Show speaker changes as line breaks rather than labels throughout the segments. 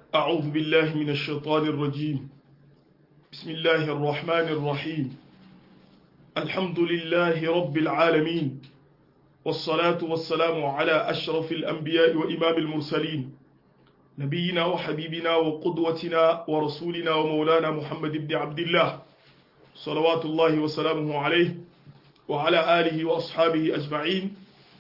أعوذ بالله من الشيطان الرجيم بسم الله الرحمن الرحيم الحمد لله رب العالمين والصلاة والسلام على أشرف الأنبياء وإمام المرسلين نبينا وحبيبنا وقدوتنا ورسولنا ومولانا محمد بن عبد الله صلوات الله وسلامه عليه وعلى آله وأصحابه أجمعين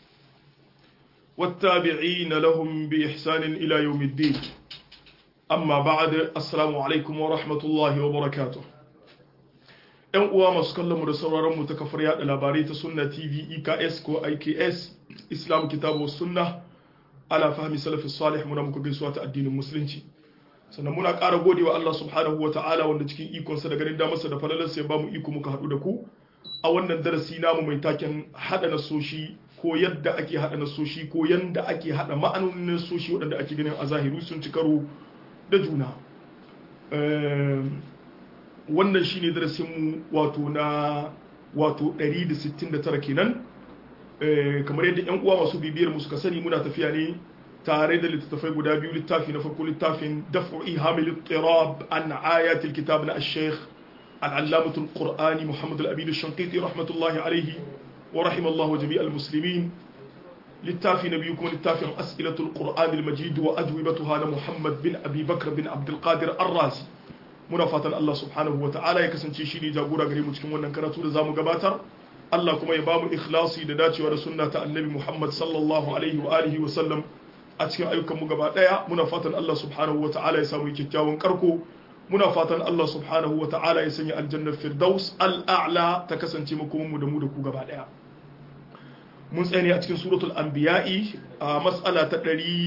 والتابعين لهم بإحسان إلى يوم الدين amma ba'ad assalamu alaikum wa rahmatullahi wa barakatuh yan uwa masu kallon mu da sauraron mu ta kafar yada labarai ta sunna tv eks ko iks islam kitabu sunna ala fahmi salafi salih muna muku gaisuwa ta addinin musulunci sannan muna ƙara gode wa Allah subhanahu wa ta'ala wanda cikin ikonsa da ganin damarsa da falalarsa ya bamu iko muka haɗu da ku a wannan darasi namu mai taken haɗa nasoshi ko yadda ake haɗa nasoshi ko yadda ake haɗa ma'anonin nasoshi waɗanda ake ganin a zahiru sun ci karo da juna wannan shine darasinmu wato na wato 169 kenan kamar yadda yan uwa masu bibiyar mu suka sani muna tafiya ne tare da littattafai guda biyu littafi na farko littafin daf'u ihamil ittirab an ayat alkitab na ash-shaykh al-allamah al-qur'ani muhammad al-amin ash-shanqiti rahmatullahi alayhi wa rahimallahu jami'al muslimin littafi na biyu kuma littafin as'ilatul qur'an al-majid wa ajwibatuha na muhammad bin abi bakr bin abdul qadir ar-razi muna fatan Allah subhanahu wa ta'ala ya kasance shi ne jagora gare mu cikin wannan karatu da zamu gabatar Allah kuma ya bamu ikhlasi da dacewa da sunna ta annabi muhammad sallallahu alaihi wa alihi wa sallam a cikin ayyukan mu gaba daya muna fatan Allah subhanahu wa ta'ala ya samu kyakkyawan karko muna fatan Allah subhanahu wa ta'ala ya sanya aljannar firdaus al-a'la ta kasance makomin mu da mu da ku gaba daya mun tsaye ne a cikin suratul anbiya'i a mas'ala ta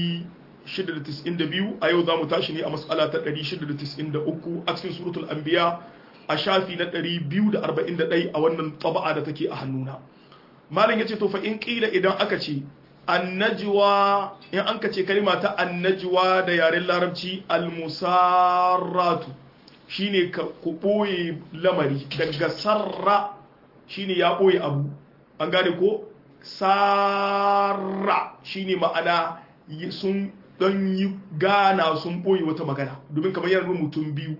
692 a yau za mu tashi ne a mas'ala ta 693 a cikin suratul anbiya a shafi na 241 a wannan taba'a da take a hannuna malam yace to fa in qila idan aka ce annajwa in an ka ce kalma ta annajwa da yaren larabci almusarratu shine ka ku boye lamari daga sarra shine ya boye abu an gane ko sarra shine ma'ana sun don yi gana sun ɓoye wata magana domin kamar yana nuna mutum biyu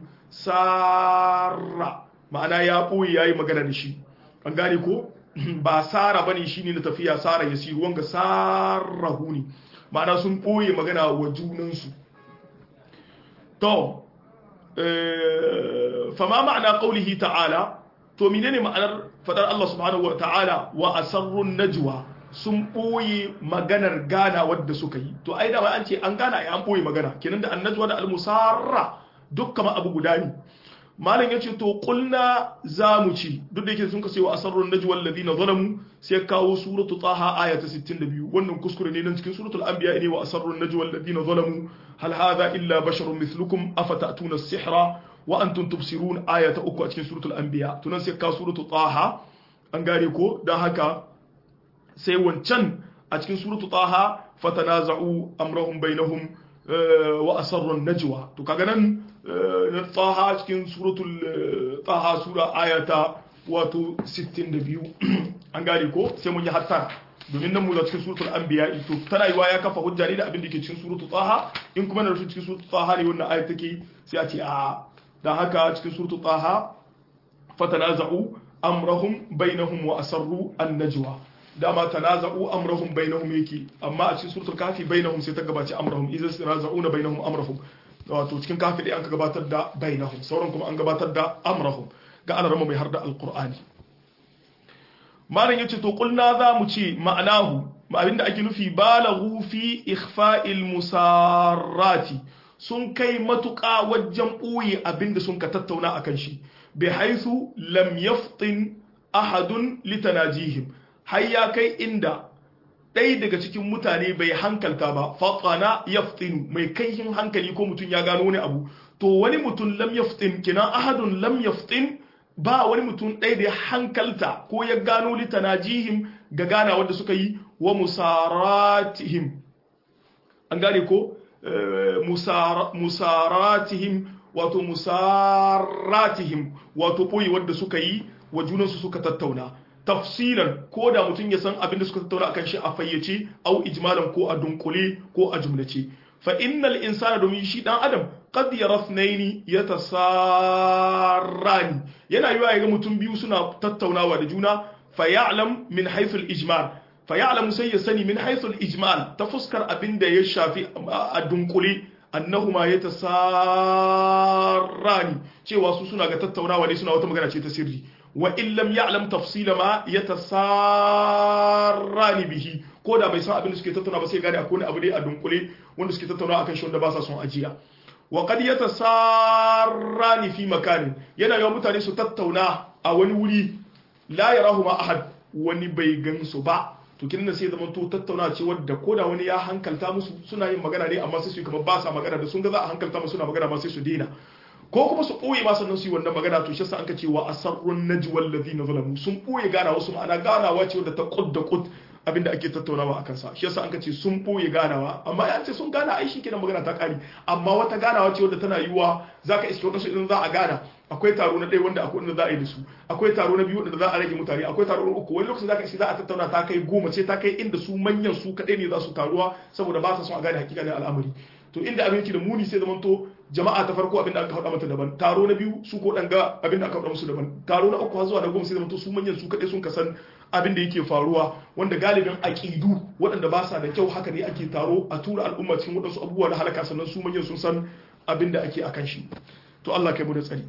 sarra ma'ana ya ɓoye ya yi magana da shi an gane ko ba sara ba ne shi ne na tafiya sara ya siru wanga sarrahu ne ma'ana sun ɓoye magana wa junansu to fama ma'ana ƙaulihi ta'ala to menene ma'anar fadar Allah subhanahu wa ta'ala wa asarrun najwa sun ɓoye maganar gana wadda suka yi to ai da an ce an gana ai an ɓoye magana kenan da annajwa da almusarra duk kama abu guda ne malam yace to qulna zamu ci duk da yake sun kace wa asarrun najwa alladhina zalamu sai kawo suratu taha aya ta 62 wannan kuskure ne nan cikin suratul anbiya ne wa asarrun najwa alladhina zalamu hal hadha illa basharun mithlukum afatatuna as-sihra wa antum tubsirun aya ta uku a cikin suratul anbiya tunan sai ka suratu taha an gare ko dan haka sai wancan a cikin suratu taha fatanaza'u amrahum bainahum wa asarru najwa to kaga nan taha cikin suratul taha sura aya ta wato 62 an gare ko sai mun yi hattara domin nan mu da cikin suratul anbiya to tana yiwa ya kafa hujja ne da abin da ke cikin suratul taha in kuma na rufin cikin suratul taha ne wannan aya take sai a ce a da haka cikin surtu taha fatanaza'u amrahum bainahum wa asarru an-najwa dama tanaza'u amrahum bainahum yake amma a cikin suratul kafi bainahum sai ta gabaci amrahum idan tanaza'una bainahum amrahum wato cikin kafi dai an ka gabatar da bainahum sauran kuma an gabatar da amrahum ga ana rama mai harda alqur'ani malam yace to qulna za mu ce ma'anahu abinda ake nufi balaghu fi ikhfa'il musarrati sun kai matuƙa wajen ɓoye abinda sun ka tattauna a kan shi bai haisu lam yaftin ahadun litanajihim har ya kai inda ɗaya daga cikin mutane bai hankalta ba fatsana yaftinu mai kaihin hankali ko mutum ya gano wani abu to wani mutum lam yaftin kinan ahadun lam yaftin ba wani mutum ɗaya da ya hankalta ko ya gano litanajihim ga gana wanda suka yi wa musaratihim an gane ko musaratihim wato musaratihim wato ɓoye wadda suka yi wa junansu suka tattauna tafsilan ko da mutum ya san abin da suka tattauna akan shi a fayyace au ijmalan ko a dunkule ko a jumlace fa innal insana domin shi dan adam qad yara ithnaini yatasarrani yana yiwa ya ga mutum biyu suna tattaunawa da juna fa ya'lam min haythu al-ijmal fa ya'lamu sai ya sani min haythu al-ijmal ta fuskar abinda ya shafi a dunkule annahuma yatasarrani cewa su suna ga tattaunawa ne suna wata magana ce ta sirri wa in lam ya'lam tafsila ma yatasarrani bihi ko da bai san abin da suke tattauna ba sai gane akwai wani abu ne a dunkule wanda suke tattauna akan shi wanda ba sa son ajiya wa qad yatasarrani fi makanin yana yawan mutane su tattauna a wani wuri la yarahu ma ahad wani bai gan su ba to kin sai zaman to tattauna ce wadda ko da wani ya hankalta musu suna yin magana ne amma sai su kamar ba sa magana da sun ga za a hankalta musu suna magana ma sai su daina ko kuma su ɓoye ma sannan su yi wannan magana to shi an ka ce wa asarrun najwal ladina zalamu sun ɓoye gana wasu ma'ana ganawa ce wadda ta kud da kud abinda ake tattaunawa a kansa shi yasa an ka ce sun ɓoye ganawa amma ya ce sun gana ai kenan magana ta ƙari amma wata ganawa ce wadda tana yiwuwa zaka iske wadansu idan za a gana akwai taro na ɗaya wanda akwai wanda za a yi da su akwai taro na biyu wanda za a rage mutane akwai taro na uku wani lokacin zaka iske za a tattauna ta kai goma ce ta kai inda su manyan su kaɗai ne za su taruwa saboda ba sa son a gane hakikanin al'amari to inda abin yake da muni sai zamanto jama'a ta farko abin da aka haɗa mata daban taro na biyu su ko ɗanga abin da aka haɗa musu daban taro na uku har zuwa na goma sai zamanto su manyan su kaɗai sun kasan abin da yake faruwa wanda galibin aƙidu waɗanda ba sa da kyau haka ne ake taro a tura al'umma cikin waɗansu abubuwa na halaka sannan su manyan sun san abin da ake akan shi to Allah kai mu da tsari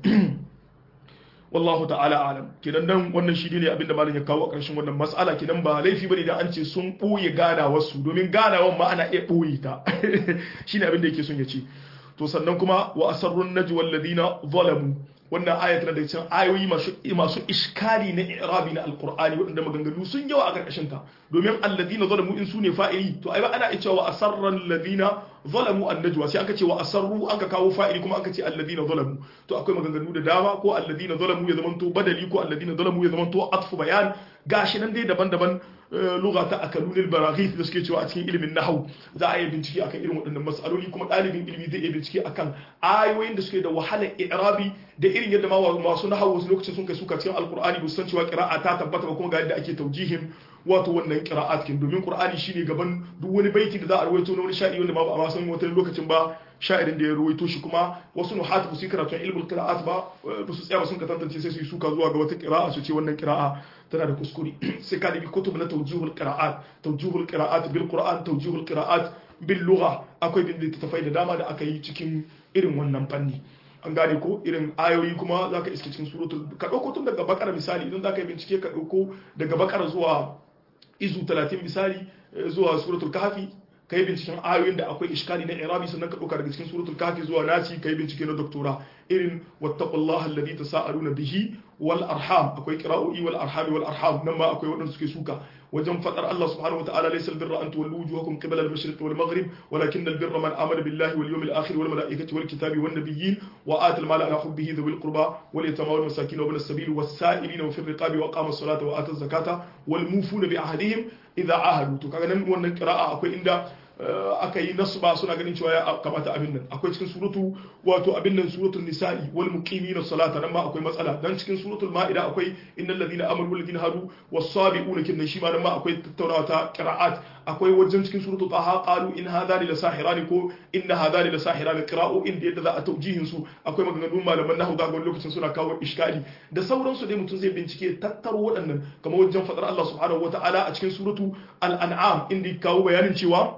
wallahu ta'ala alam kidan dan wannan shi ne abinda malam ya kawo a ƙarshen wannan mas'ala kidan ba laifi bane da an ce sun ɓoye ganawar su domin ganawar ma ana iya ɓoye ta shine abin da yake son ya ce to sannan kuma wa asarrun najwa alladhina zalamu wannan aya tana da cikin ayoyi masu masu iskali na i'rabi na alqur'ani waɗanda maganganu sun yawa a ƙarƙashin ta domin alladhina zalamu in sune fa'ili to ai ba ana cewa asarran alladhina zalamu annajwa sai aka ce wa asarru aka kawo fa'ili kuma aka ce alladhina zalamu to akwai maganganu da dama ko alladhina zalamu ya zamanto badali ko alladhina zalamu ya zamanto atfu bayan gashi nan dai daban-daban lugha ta akalunil baraghith da suke cewa a cikin ilimin nahwu za a yi bincike akan irin waɗannan mas'aloli kuma ɗalibin ilimi zai iya bincike akan ayoyin da suke da wahalar i'rabi da irin yadda ma masu nahwu wasu lokacin sun kai suka cikin alqur'ani ba su san cewa qira'a ta tabbata ba kuma ga yadda ake taujihin wato wannan qira'at kin domin qur'ani shine gaban duk wani baiti da za a rawaito na wani sha'iri wanda ma ba a san wata lokacin ba sha'irin da ya rawaito shi kuma wasu nuhat ba su karatun ilmul qira'at ba ba su tsaya ba sun ka tantance sai su yi suka zuwa ga wata qira'a su ce wannan qira'a tana da kuskure sai ka dibi kutub na tawjihul qira'at tawjihul qira'at bil qur'an tawjihul qira'at bil lugha akwai bin littattafai da dama da aka yi cikin irin wannan fanni an gane ko irin ayoyi kuma za ka iske cikin suratul ka ɗauko tun daga bakara misali idan za ka yi bincike ka ɗauko daga bakara zuwa izu 30 misali zuwa suratul kahfi ka yi binciken ayoyin da akwai iskali na irabi sannan ka ɗauka daga cikin suratul kahfi zuwa nasi ka yi bincike na doktora irin wattaqullaha alladhi tasaaluna bihi wal arham akwai qira'o'i wal arham wal arham nan ma akwai waɗanda suke suka wajen fadar Allah subhanahu wataala laysa albirra an tuwallu wujuhakum qibala al-mashriq wal maghrib walakin albirra man amana billahi wal yawmil akhir wal malaikati wal kitabi wan nabiyyin wa ata al mala ala hubbihi dhawil qurba wal yatama wal masakin wa ibn as-sabil was sa'ilin wa fi riqabi wa qama as-salata wa ata az-zakata wal mufuna bi ahdihim idha ahadu to kaga nan wannan qira'a akwai inda aka yi nasu ba suna ganin cewa ya kamata abin nan akwai cikin suratu wato abin nan suratul nisa'i wal muqimina salata nan ma akwai matsala dan cikin suratul ma'ida akwai innal ladina amanu wal ladina hadu was sabiquna kin nan shi ma nan ma akwai tattaunawa ta qira'at akwai wajen cikin suratul taha qalu in hadani la sahirani ko inna hadani la sahirani qira'u inda yadda za a taujihin su akwai maganganun malaman nahwu da wani lokacin suna kawo iskali da sauransu dai mutum zai bincike tattaro waɗannan kamar wajen fadar Allah subhanahu wata'ala a cikin suratu al-an'am inda kawo bayanin cewa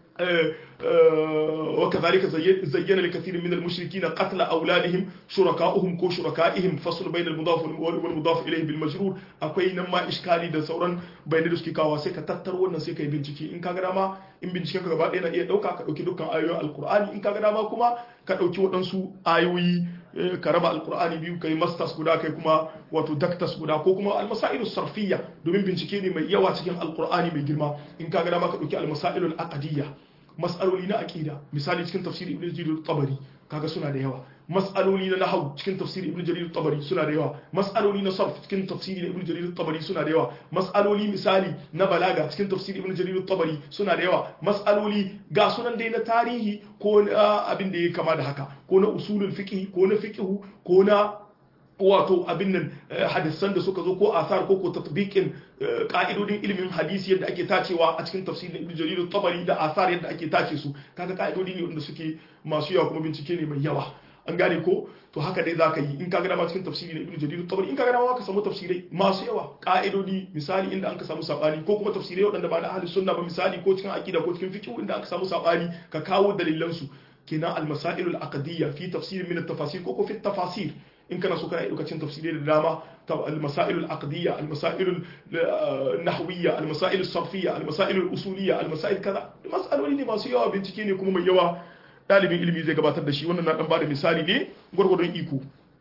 وكذلك زين لكثير من المشركين قتل أولادهم شركاؤهم كو شركائهم فصل بين المضاف والمضاف إليه بالمجرور أكوي نما إشكالي da sauran bayanai da suke kawo sai ka tattaro wannan sai ka yi bincike in ka ga dama in binciken ka gaba ɗaya na iya ɗauka ka ɗauki dukkan ayoyin alkur'ani in ka ga dama kuma ka ɗauki waɗansu ayoyi ka raba alkur'ani biyu kai masters guda kai kuma wato doctors guda ko kuma almasailu sarfiyya domin bincike ne mai yawa cikin alkur'ani mai girma in ka ga dama ka ɗauki almasailu aqdiyya mas'aloli na aqida misali cikin tafsir ibn jarir tabari kaga suna da yawa mas'aloli na nahwu cikin tafsir ibn jarir tabari suna da yawa mas'aloli na sarf cikin tafsir ibn jarir tabari suna da yawa mas'aloli misali na balaga cikin tafsir ibn jarir tabari suna da yawa mas'aloli ga sunan dai na tarihi ko abin da ya kama da haka ko na usulul fiqh ko na fiqh ko na wato abin nan hadisan da suka zo ko asar ko ko tatbiqin ka'idodin ilimin hadisi yadda ake tacewa a cikin tafsirin Ibn Jarir tabari da asar yadda ake tace su kaga ka'idodi ne wanda suke masu yawa kuma bincike ne mai yawa an gane ko to haka dai zaka yi in ka ga dama cikin tafsiri na Ibn Jarir tabari in ka ga dama ka samu tafsirai masu yawa ka'idodi misali inda an ka samu sabani ko kuma tafsirai waɗanda ba na ahli sunna ba misali ko cikin aqida ko cikin fiqh inda aka samu sabani ka kawo dalilan su kenan al-masail al-aqdiyya fi tafsir min at-tafasir ko ko fi tafasir in kana so kana yi lokacin tafsirai da dama al-masail al-aqdiyya al-masail al-nahwiyya al-masail al-sarfiyya al-masail al-usuliyya al-masail kaza mas'aloli ne masu yawa bincike ne kuma mai yawa dalibin ilimi zai gabatar da shi wannan na dan bada misali ne gwargwadon iko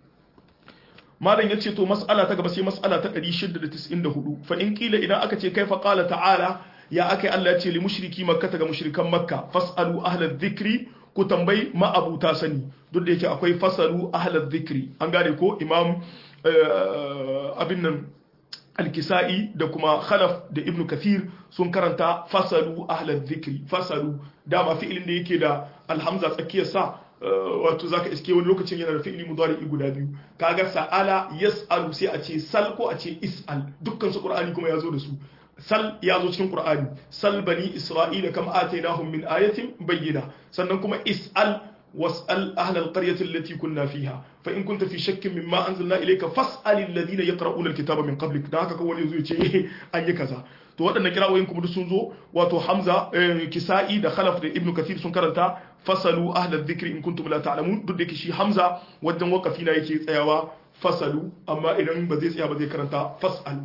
malam yace to mas'ala ta gaba sai mas'ala ta 694 fa in kila idan aka ce kaifa qala ta'ala ya akai Allah ya ce li mushriki makka ta ga mushrikan makka fasalu ahla dhikri ku tambayi ma'abuta sani duk da yake akwai fasalu ahlal zikri an gane ko imam abin nan alkisa'i da kuma khalaf da ibn kathir sun karanta fasalu ahlal zikri fasalu dama fi'ilin da yake da alhamza tsakiyar sa wato zaka iske wani lokacin yana da fi'ili mudari guda biyu kaga sa'ala yas'alu sai a ce sal ko a ce is'al dukkan su qur'ani kuma ya zo da su sal ya zo cikin qur'ani sal bani isra'ila kam atainahum min ayatin bayyina sannan kuma is'al was'al ahla alqaryati allati kunna fiha fa in kunta fi shakkin mimma anzalna ilayka fas'al alladhina yaqra'una alkitaba min qablik dan haka kawai yazo yace an yi kaza to waɗannan kirawoyin kuma sun zo wato hamza kisa'i da khalaf da ibnu kathir sun karanta fasalu ahla dhikri in kuntum la ta'lamun duk da shi hamza wajen wakafi na yake tsayawa fasalu amma idan ba zai tsaya ba zai karanta fas'al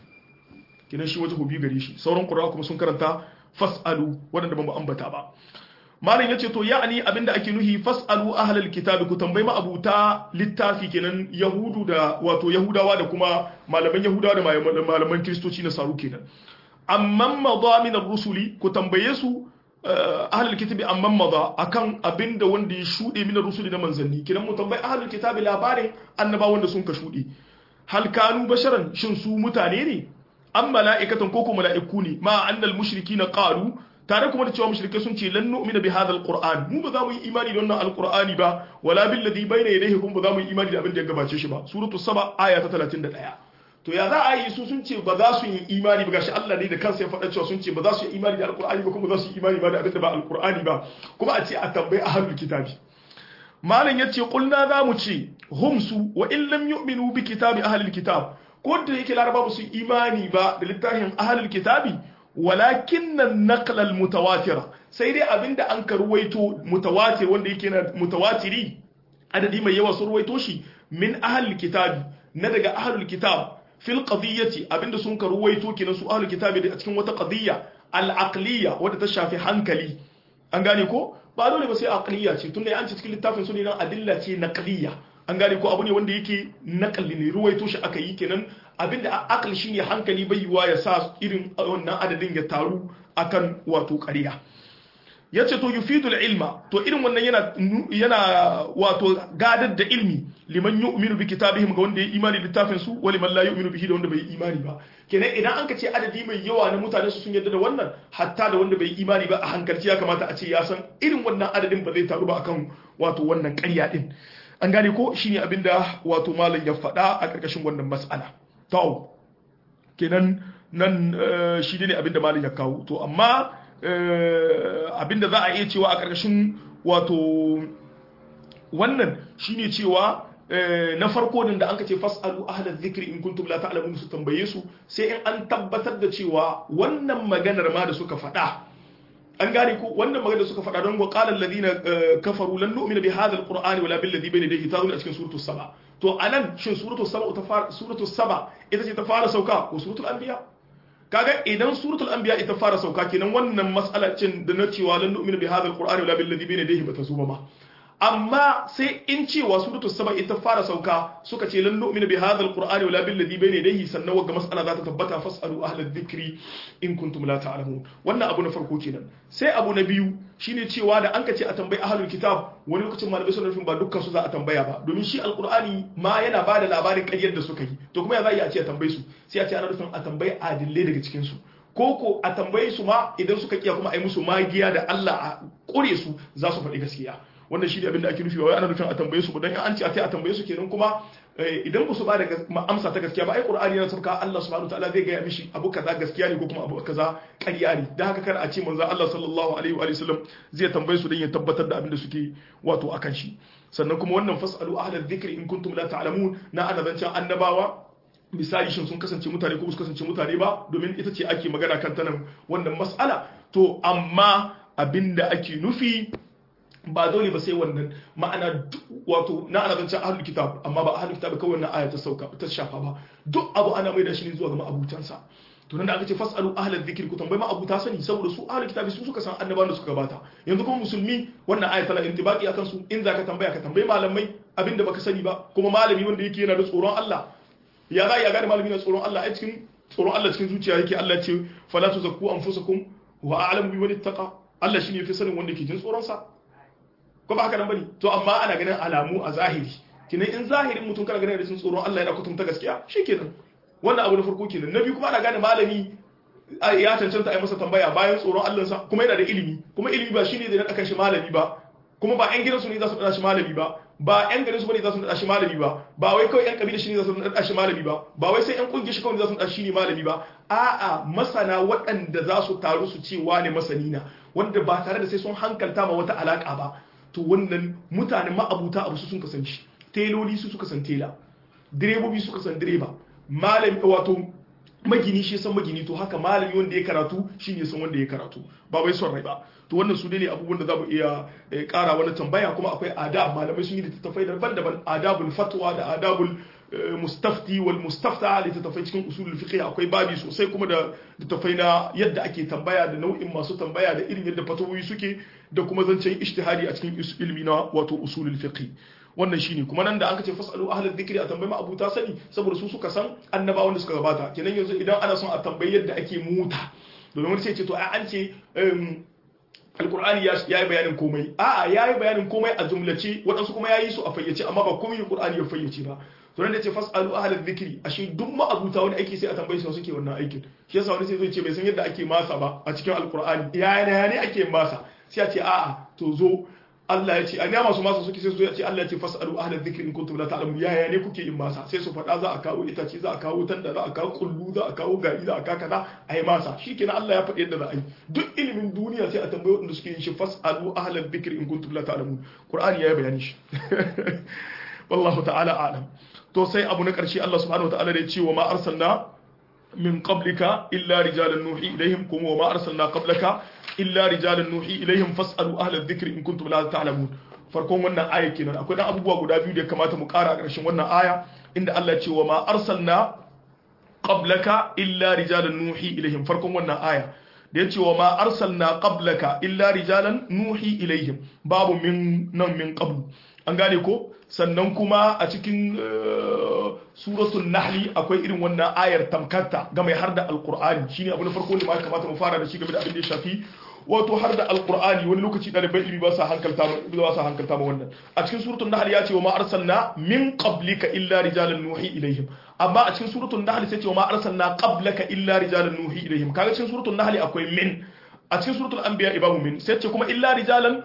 kinan shi wata hobi gare shi sauran qur'a kuma sun karanta fas'alu waɗanda ban ambata ba malam yace to ya'ani abinda ake nuhi fas'alu ahlal kitab ku tambayi abuta littafi kenan yahudu da wato yahudawa da kuma malaman yahudawa da malaman kristoci na saru kenan amman madha min ar-rusuli ku tambaye su ahlul kitabi amman madha akan abinda wanda ya shude min ar-rusuli na manzanni kenan mu tambayi ahlul kitabi labarin annaba wanda sun ka shude hal kanu basharan shin su mutane ne an mala'ikatan ko kuma mala'iku ne ma annal mushrikina qalu tare kuma da cewa mushrikai sun ce lan nu'mina bi hadha alquran mu ba za mu yi imani da wannan alqurani ba wala bil ladhi bayna yadayhi kuma ba za mu yi imani da abin da ya gabace shi ba suratu saba aya ta 31 to ya za a yi su sun ce ba za su yi imani ba gashi Allah ne da kansa ya faɗa cewa sun ce ba za su yi imani da alqurani ba kuma za su yi imani ba da abin da ba alqurani ba kuma a ce a tambayi ahlul kitabi malam yace qulna za mu ce hum su wa in lam yu'minu bi kitabi ahlul kitab ko da yake laraba ba su imani ba da littafin ahlul kitabi walakin nan naqlal mutawatira sai dai abinda an karwaito mutawatir wanda yake na mutawatiri adadi mai yawa sun ruwaito shi min ahlul kitabi na daga ahlul kitab fil qadiyyati abinda sun karwaito kenan su ahlul kitabi da cikin wata qadiyya al aqliyya wadda ta shafi hankali an gane ko ba dole ba sai aqliyya ce tunda an ce cikin littafin su ne nan adilla ce naqliyya an gane ko abu ne wanda yake naqli ne ruwaito shi aka yi kenan abinda akal shine hankali bai yiwa ya sa irin wannan adadin ya taru akan wato ƙarya yace to yufidul ilma to irin wannan yana yana wato gadar da ilmi liman yu'minu bi kitabihim ga wanda ya imani littafin su wa liman la yu'minu bihi da wanda bai imani ba kenan idan an ka ce adadi mai yawa na mutane su sun yarda da wannan hatta da wanda bai imani ba a hankalci ya kamata a ce ya san irin wannan adadin ba zai taru ba akan wato wannan ƙarya din an gane ko shine abinda wato malam ya faɗa a ƙarƙashin wannan mas'ala to kenan nan shi ne abinda malam ya kawo to amma abinda za a iya cewa a ƙarƙashin wato wannan shine cewa na farko din da an ka ce fas'alu ahla dhikri in kuntum la ta'lamun su tambaye su sai in an tabbatar da cewa wannan maganar ma da suka faɗa an gane ko wannan magana da suka faɗa don wa qala alladhina kafaru lan nu'mina bi hadha alqur'ani wala bil ladhi bayna yadayhi tazun a cikin suratul saba to anan shin suratul saba ta fara suratul saba ita ce ta fara sauka ko suratul anbiya kaga idan suratul anbiya ita fara sauka kenan wannan mas'ala cin da na cewa lan nu'mina bi hadha alqur'ani wala bil ladhi bayna yadayhi bata zo ba amma sai in cewa suratul saba ita fara sauka suka ce lan nu'mina bi hadha alqur'ani wala bil ladhi bayna yadayhi sannan wagga mas'ala za ta tabbata fasalu ahla dhikri in kuntum la ta'lamun wannan abu na farko kenan sai abu na biyu shine cewa da an ka ce a tambayi ahlul kitab wani lokacin malamai suna nufin ba dukkan su za a tambaya ba domin shi alqur'ani ma yana ba da labarin ƙaryar da suka yi to kuma ya za a ce a tambaye su sai a ce ana nufin a tambayi adillai daga cikin su ko ko a tambaye su ma idan suka kiya kuma a yi musu magiya da Allah a kure su za su faɗi gaskiya wannan shi ne abin da ake nufi ba wai ana nufin a tambaye su ba dan an ce a tai a tambaye su kenan kuma idan ba su ba da amsa ta gaskiya ba ai qur'ani yana sauka Allah subhanahu wataala zai gaya mishi abu kaza gaskiya ne ko kuma abu kaza ƙarya ne dan haka kar a ce manzo Allah sallallahu alaihi wa sallam zai tambaye su dan ya tabbatar da abin da suke wato akan shi sannan kuma wannan fasalu ahla dhikri in kuntum la ta'lamun na ana zancen annabawa misali shin sun kasance mutane ko su kasance mutane ba domin ita ce ake magana kan tanan wannan mas'ala to amma abinda ake nufi ba dole ba sai wannan ma'ana wato na ana zancen ahlul kitab amma ba ahlul kitab kawai wannan aya ta sauka ta shafa ba duk abu ana mai da shi ne zuwa ga ma'abutansa to nan da aka ce fasalu ahlal dhikri ku tambayi ma'abuta sani saboda su ahlul kitab su suka san annabawan da suka gabata yanzu kuma musulmi wannan aya tana intibaqi akan su in zaka tambaya ka tambayi malamai abinda baka sani ba kuma malami wanda yake yana da tsoron Allah ya za ya gane malami na tsoron Allah a cikin tsoron Allah cikin zuciya yake Allah ce fala tuzakku anfusakum wa a'lamu bi man ittaqa Allah shine yafi sanin wanda ke jin tsoron sa ko ba haka nan bane to amma ana ganin alamu a zahiri kinan in zahirin mutum kana ganin da sun tsoron Allah yana kutunta gaskiya shikenan wannan abu na farko kenan na biyu kuma ana gane malami ya cancanta a yi masa tambaya bayan tsoron Allah sa kuma yana da ilimi kuma ilimi ba shine da naka shi malami ba kuma ba ƴan gidansu ne za su nada shi malami ba ba ƴan garin su bane za su nada shi malami ba ba wai kawai ƴan kabila shi ne za su nada shi malami ba ba wai sai ƴan kungiyar shi kawai za su nada shi ne malami ba a'a masana waɗanda za su taru su ce wane masani na wanda ba tare da sai sun hankalta ma wata alaka ba to wannan mutane ma'abuta abu su sun kasance teloli su suka san tela direbobi suka san direba malami wato magini shi san magini to haka malami wanda ya karatu shi ne san wanda ya karatu ba wai son rai ba to wannan su ne abubuwan da za mu iya kara wani tambaya kuma akwai adab malamai sun yi littattafai daban-daban adabul fatwa da adabul mustafti wal mustafta littattafai cikin usulul fiqh akwai babi sosai kuma da littattafai na yadda ake tambaya da nau'in masu tambaya da irin yadda fatawoyi suke da kuma zancen ijtihadi a cikin ilmi na wato usulul fiqh wannan shine kuma nan da aka ce fasalu ahlal dhikri a tambayi abuta sani saboda su suka san annabawan da suka gabata kenan yanzu idan ana son a tambayi yadda ake muta domin wani sai ce to ai an ce alkur'ani ya yi bayanin komai a'a ya yi bayanin komai a jumlace waɗansu kuma ya yi su a fayyace amma ba komai alkur'ani ya fayyace ba to nan da ce fasalu ahlal dhikri ashe duk ma'abuta wani aiki sai a tambaye su suke wannan aikin shi yasa wani sai zai ce bai san yadda ake masa ba a cikin alkur'ani ya ne ake masa sai a ce a'a to zo Allah ya ce a masu masa suke sai su ya ce Allah ya ce fasalu ahlal dhikri in kuntum la ta'lamun yaya ne kuke yin masa sai su faɗa za a kawo itace za a kawo tanda za a kawo kullu za a kawo gari za a kawo kaza a yi masa shikenan Allah ya faɗi yadda za a yi duk ilimin duniya sai a tambaye wanda suke yin shi fasalu ahlal dhikri in kuntum la ta'lamun Qur'ani ya yi bayani shi wallahu ta'ala a'lam to sai abu na ƙarshe Allah subhanahu wa ta'ala da ya ce wa ma arsalna min qablika illa rijalan nuhi ilaihim kuma wa ma arsalna qablaka illa rijalan nuhi ilaihim fasalu ahla dhikri in kuntum la ta'lamun farkon wannan aya kenan akwai dan abubuwa guda biyu da ya kamata mu ƙara a ƙarshen wannan aya inda Allah ya ce wa ma arsalna qablaka illa rijalan nuhi ilaihim farkon wannan aya da ya ce wa ma arsalna qablaka illa rijalan nuhi ilaihim babu min nan min qablu an gane ko sannan kuma a cikin suratul nahli akwai irin wannan ayar tamkarta ga mai har da alqur'ani shine abu na farko ne ma kamata mu fara da shi game da abin da ya shafi wato har da alqur'ani wani lokaci ɗaliban ilimi ba sa hankalta ba sa hankalta ma wannan a cikin suratul nahl ya ce wa ma arsalna min qablika illa rijalan nuhi ilaihim amma a cikin suratul nahl sai ce wa ma arsalna qablaka illa rijalan nuhi ilaihim kaga cikin suratul nahl akwai min a cikin suratul anbiya ibabu min sai ce kuma illa rijalan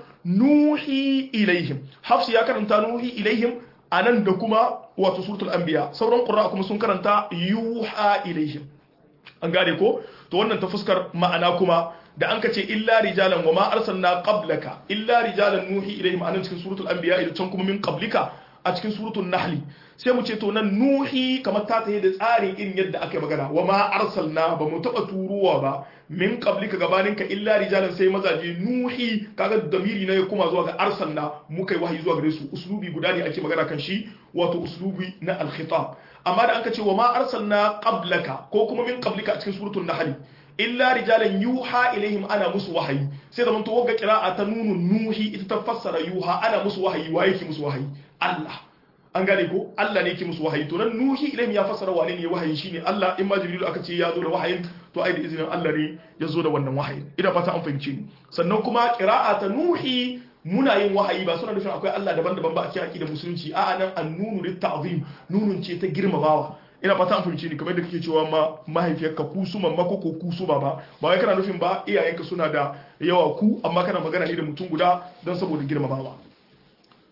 nuhi ilaihim hafsi ya karanta nuhi ilaihim anan da kuma wato suratul anbiya sauran qurra kuma sun karanta yuha ilaihim an gane ko to wannan ta fuskar ma'ana kuma da an ka ce illa rijalan wa ma arsalna qablaka illa rijalan nuhi ilaihim anan cikin suratul anbiya da can kuma min qablika a cikin suratul nahli sai mu ce to nan nuhi kamar ta tayi da tsarin irin yadda aka yi magana wa ma arsalna ba mu taba turuwa ba min qablika gabaninka illa rijalan sai mazaje nuhi kaga damiri na ya kuma zuwa ga arsalna muka yi wahayi zuwa gare su uslubi guda ne ake magana kan shi wato uslubi na al-khitab amma da anka ce wa ma arsalna qablaka ko kuma min qablika a cikin suratul nahl illa rijalan yuha ilaihim ana musu wahayi sai da to wagga qira'a ta nunun nuhi ita ta fassara yuha ana musu wahayi wa yake musu wahayi Allah an gane ko Allah ne yake musu wahayi to nan nuhi ilaihim ya fassara wane ne wahayi shine Allah in ma jibril aka ce ya zo da wahayin to ai da izinin Allah ne ya zo da wannan wahayin ina fata an fahimce ni sannan kuma qira'a ta nuhi muna yin wahayi ba suna nufin akwai Allah daban-daban ba a cikin aqidar musulunci a'a nan annunu lit ta'zim nunun ce ta girmamawa ina fata an fahimce ni kamar da kake cewa ma mahaifiyarka ku su mamma ko ko ku su baba ba wai kana nufin ba iyayenka suna da yawa ku amma kana magana ne da mutum guda don saboda girmamawa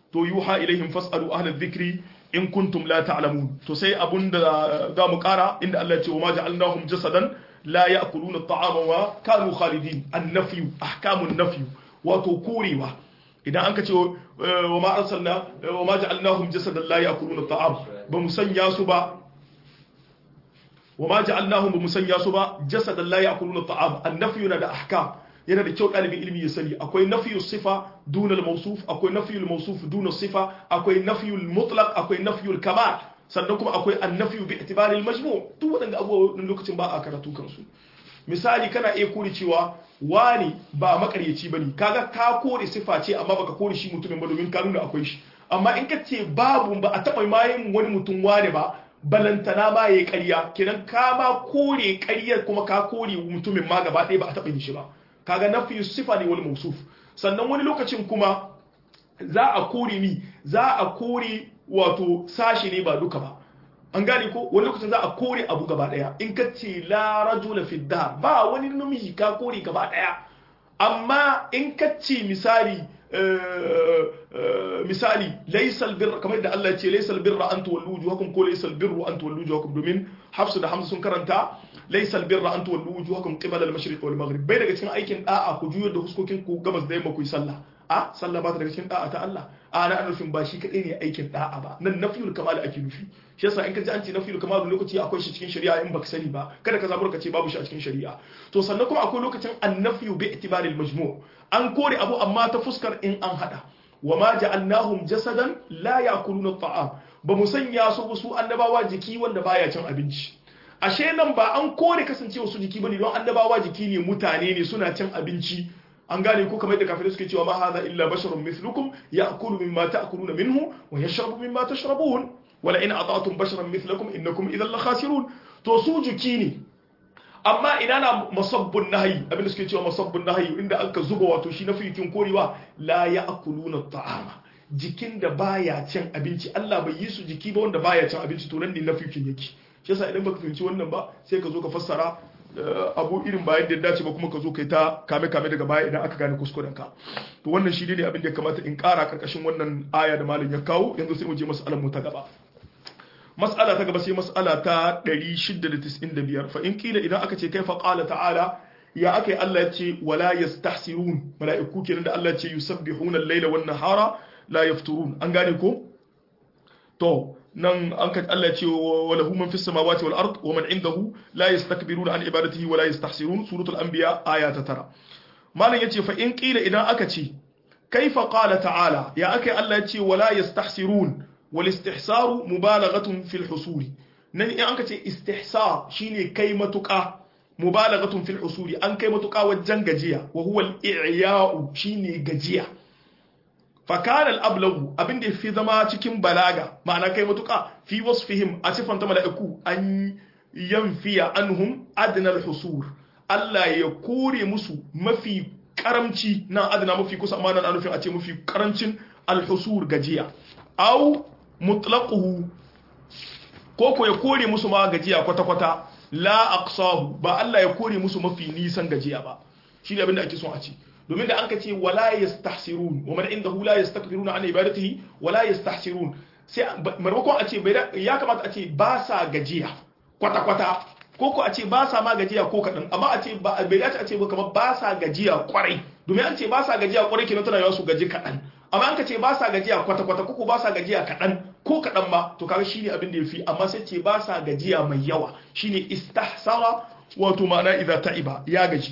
to yuha ilaihim fasalu ahla dhikri in kuntum la ta'lamun to sai abunda za mu kara inda Allah ya ce wa ma ja'alnahum jasadan la ya'kuluna at-ta'ama wa kanu khalidin an-nafyu ahkamun nafyu wato korewa idan an ka ce wa ma arsalna wa ma ja'alnahum jasadan la ya'kuluna at-ta'am ba mu sanya su ba wa ma ja'alnahum ba mu sanya su ba jasadan la ya'kuluna at-ta'am an-nafyu na da ahkam yana da kyau ɗalibin ilimi ya sani akwai nafiyu sifa duna al-mawsuf akwai nafiyu al-mawsuf duna sifa akwai nafiyu al-mutlaq akwai nafiyu al-kamal sannan kuma akwai an-nafiyu bi itibari al-majmu' duk waɗanda abubuwa lokacin ba a karatu kansu misali kana iya kore cewa wani ba makaryaci bane kaga ka kore sifa ce amma baka kore shi mutumin ba domin ka nuna akwai shi amma in ka ce babu ba a taɓa mayin wani mutum wani ba balantana ma yayi ƙarya kenan ka ma kore ƙaryar kuma ka kore mutumin ma gaba ɗaya ba a taɓa yin shi ba kaga nafi sifa ne wal mausuf sannan wani lokacin kuma za a kore ni za a kore wato sashi ne ba duka ba an gane ko wani lokacin za a kore abu gaba daya in ka ce la rajula fi dar ba wani namiji ka kore gaba daya amma in ka ce misali misali laysal birra kamar da Allah ya ce laysal birra an tuwallu wujuhakum ko laysal birru an tuwallu wujuhakum domin Hafsu da Hamza sun karanta laysal birra an tuwallu wujuhakum qibala al-mashriq wal maghrib bai daga cikin aikin da'a ku juyar da huskokin ku gabas da yamma ku yi sallah a sallah ba ta daga cikin da'a ta Allah a na nufin ba shi kadai ne aikin da'a ba nan nafiyul kamal ake nufi shi yasa in ka ji an ce nafiyul kamal lokaci akwai shi cikin shari'a in baka sani ba kada ka zabura ka ce babu shi a cikin shari'a to sannan kuma akwai lokacin annafiyu bi itibaril majmu' an kore abu amma ta fuskar in an hada wa ma ja'alnahum jasadan la ya'kuluna at-ta'am ba mu sanya su su annabawa jiki wanda baya cin abinci ashe nan ba an kore kasancewa su jiki bane don annabawa jiki ne mutane ne suna cin abinci an gane ko kamar yadda kafirai suke cewa ma hadha illa basharun mithlukum ya'kulu mimma ta'kuluna minhu wa yashrabu mimma tashrabun wala in ata'tum basharan mithlakum innakum idhan la khasirun to su jiki ne amma ina na masabbun nahyi abinda suke cewa masabbun nahyi inda aka zuba wato shi na fikin korewa la ya'kuluna ta'ama jikin da baya cin abinci Allah bai yi su jiki ba wanda baya cin abinci to nan ne na fikin yake shi yasa idan baka fahimci wannan ba sai ka zo ka fassara abu irin bayan da ya dace ba kuma ka zo kai ta kame kame daga baya idan aka gane kuskuren ka to wannan shi ne abin da ya kamata in kara karkashin wannan aya da malam ya kawo yanzu sai mu je mas'alar mu ta gaba mas'ala ta gaba sai mas'ala ta 695 fa in kila idan aka ce kaifa qala ta'ala ya akai Allah ya ce wala yastahsirun mala'iku kenan da Allah ya ce yusabbihuna al-laila wan nahara la yafturun an gane ko to nan an ka Allah ce wa lahu man fis samawati wal ard wa man indahu la yastakbiruna an ibadatihi wa la yastahsirun suratul anbiya aya ta tara malam yace fa in qila idan aka ce kaifa qala ta'ala ya akai Allah yace wa la yastahsirun wal istihsaru mubalaghatun fil husuri nan in anka ce istihsar shine kai matuka mubalaghatun fil husuri an kai matuka wajen gajiya wa huwa al i'ya'u shine gajiya fakana al'ablagu abin da fi zama cikin balaga ma'ana kai matuƙa fi wasfihim a siffanta mala'iku an yanfiya anhum adnal husur Allah ya kore musu mafi karamci na adana mafi kusa amma nan nufin a ce mafi karancin alhusur gajiya au mutlaquhu ko ko ya kore musu ma gajiya kwata-kwata la aqsahu ba Allah ya kore musu mafi nisan gajiya ba shi ne abin da ake son a ce domin da an ka ce wala yastahsirun wa man indahu la yastakbiruna an ibadatihi wala yastahsirun sai maimakon a ce ya kamata a ce ba sa gajiya kwata kwata ko ko a ce ba sa ma gajiya ko kadan amma a ce ba bai dace a ce ba kamar ba sa gajiya kwarai domin an ce ba sa gajiya kwarai kenan tana yawa su gaji kadan amma an ka ce ba sa gajiya kwata kwata ko ba sa gajiya kadan ko kadan ma to kaga shine abin da yafi amma sai ce ba sa gajiya mai yawa shine istahsara wato ma'ana idza ta'iba ya gaji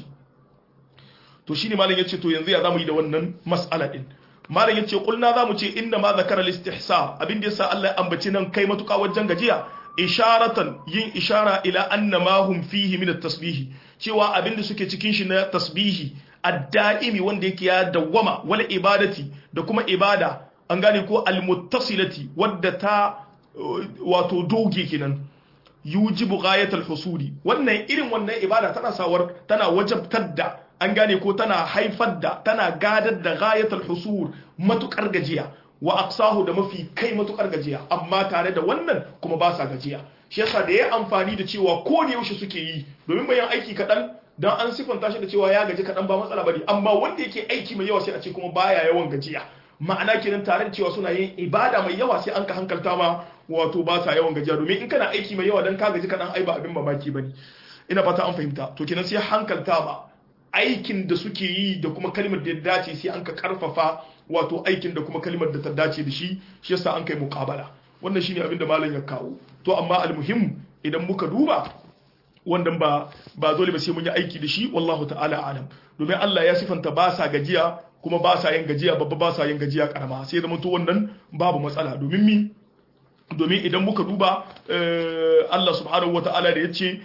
to shine malam yace to yanzu ya zamu yi da wannan mas'ala din malam yace kulna zamu ce inna ma zakara al-istihsa abin da yasa Allah ya ambaci nan kai matuka wajen gajiya isharatan yin ishara ila anna ma hum fihi min at-tasbih cewa abin da suke cikin shi na tasbihi ad-da'imi wanda yake ya dawwama wal ibadati da kuma ibada an gane ko al-muttasilati wadda ta wato doge kenan yujibu ghayatul husuli wannan irin wannan ibada tana sawar tana wajabtar da an gane ko tana haifar da tana gadar da ghayatul husur matukar gajiya wa aqsahu da mafi kai matukar gajiya amma tare da wannan kuma ba sa gajiya shi yasa da yayi amfani da cewa ko da yaushe suke yi domin bayan aiki kadan dan an sifanta shi da cewa ya gaji kadan ba matsala bane amma wanda yake aiki mai yawa sai a ce kuma baya yawan gajiya ma'ana kenan tare da cewa suna yin ibada mai yawa sai an ka hankalta ma wato ba sa yawan gajiya domin in kana aiki mai yawa dan ka gaji kaɗan ai ba abin mamaki bane ina fata an fahimta to kenan sai hankalta ba aikin da suke yi da kuma kalmar da ya dace sai an ka karfafa wato aikin da kuma kalmar da ta dace da shi shi yasa an kai muqabala wannan shine abin da malam ya kawo to amma almuhim idan muka duba wannan ba ba dole ba sai mun yi aiki da shi wallahu ta'ala alam domin Allah ya sifanta ba sa gajiya kuma ba sa yin gajiya babba ba sa yin gajiya karama sai zama to wannan babu matsala domin mi domin idan muka duba Allah subhanahu wata'ala da yace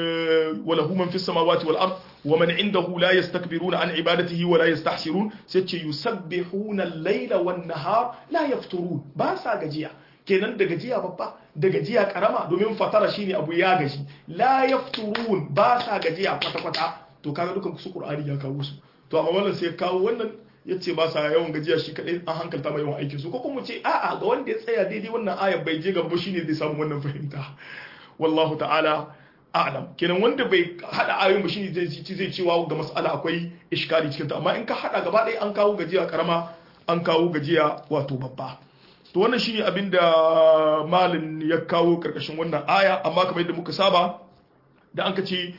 وله من في السماوات والأرض ومن عنده لا يستكبرون عن عبادته ولا يستحسرون سيتش يسبحون الليل والنهار لا يفترون باسا gajiya kenan da gajiya babba da gajiya karama domin fatara shine abu ya gaji la yafturun ba sa gajiya kwata kwata to kaga dukan su qur'ani ya kawo su to amma wannan sai kawo wannan yace ba sa yawan gajiya shi kadai an hankalta mai yawan aikin su ko kuma ce a'a ga wanda ya tsaya daidai wannan ayar bai je gaba shine zai samu wannan fahimta wallahu ta'ala a'lam kenan wanda bai hada ayoyin ba shine zai ci zai cewa ga mas'ala akwai iskali cikin ta amma in ka hada gaba ɗaya an kawo gajiya karama an kawo gajiya wato babba to wannan shine abin da malin ya kawo karkashin wannan aya amma kamar yadda muka saba da an ka ce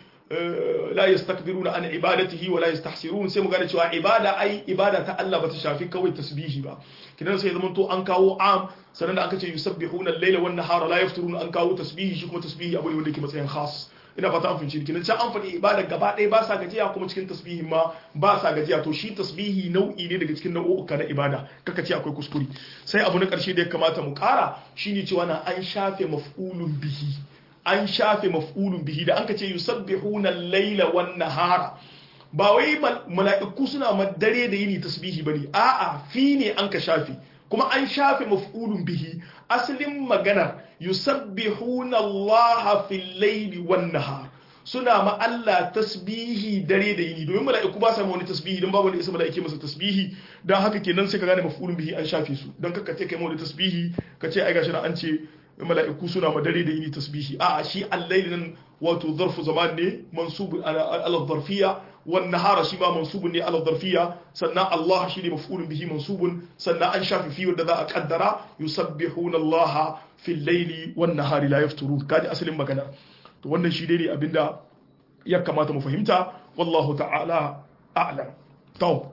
la yastakbiruna an ibadatihi wa la yastahsirun sai mu gane cewa ibada ai ibada ta Allah ba ta shafi kawai tasbihi ba kidan sai zaman to an kawo am sannan da aka ce yusabbihuna al-laila wan nahara la yafturuna an kawo tasbihi shi kuma tasbihi abu ne wanda yake matsayin khas ina fata an finci kidan can an faɗi ibada gaba ɗaya ba sa gajiya kuma cikin tasbihi ma ba sa gajiya to shi tasbihi nau'i ne daga cikin nau'uka na ibada kaka ce akwai kuskure sai abu na ƙarshe da ya kamata mu ƙara shine cewa na an shafe maf'ulun bihi an shafe maf'ulun bihi da anka ce yusabbihuna al-laila wan nahara ba wai mala'iku suna dare da yini tasbihi bane a'a fi ne an ka shafe kuma an shafe maf'ulun bihi asalin maganar yusabbihuna Allah fil laili wan nahar suna ma Allah tasbihi dare da yini domin mala'iku ba sa wani tasbihi don babu wanda isa mala'ike masa tasbihi dan haka kenan sai ka gane maf'ulun bihi an shafe su dan kaka ce kai wani tasbihi ka ce ai gashi na an ce mala'iku suna ma dare da yini tasbihi a shi al-layl nan wato zarfu zaman ne mansub ala zarfiyya wan nahara shi ma mansubun ne ala zarfiyya sannan Allah shi ne maf'ulun bihi mansubun sannan an shafi fi wanda za a kaddara yusabbihuna Allah fil layli wan nahari la yafturun kaji asalin magana to wannan shi dai ne abinda ya kamata mu fahimta wallahu ta'ala a'lam to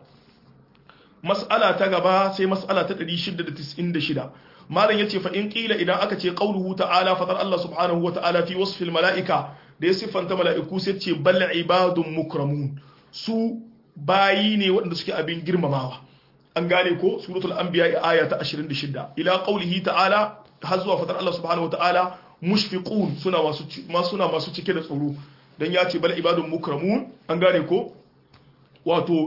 mas'ala ta gaba sai mas'ala ta 696 malam yace fa in qila idan aka ce qauluhu ta'ala fadar Allah subhanahu wata'ala fi wasfil mala'ika da ya siffanta mala'iku sai ce bal ibadun mukramun su bayi ne waɗanda suke abin girmamawa an gane ko suratul anbiya aya ta 26 ila qaulihi ta'ala har zuwa fadar Allah subhanahu wata'ala mushfiqun suna masu suna masu cike da tsoro dan ya ce bal ibadun mukramun an gane ko wato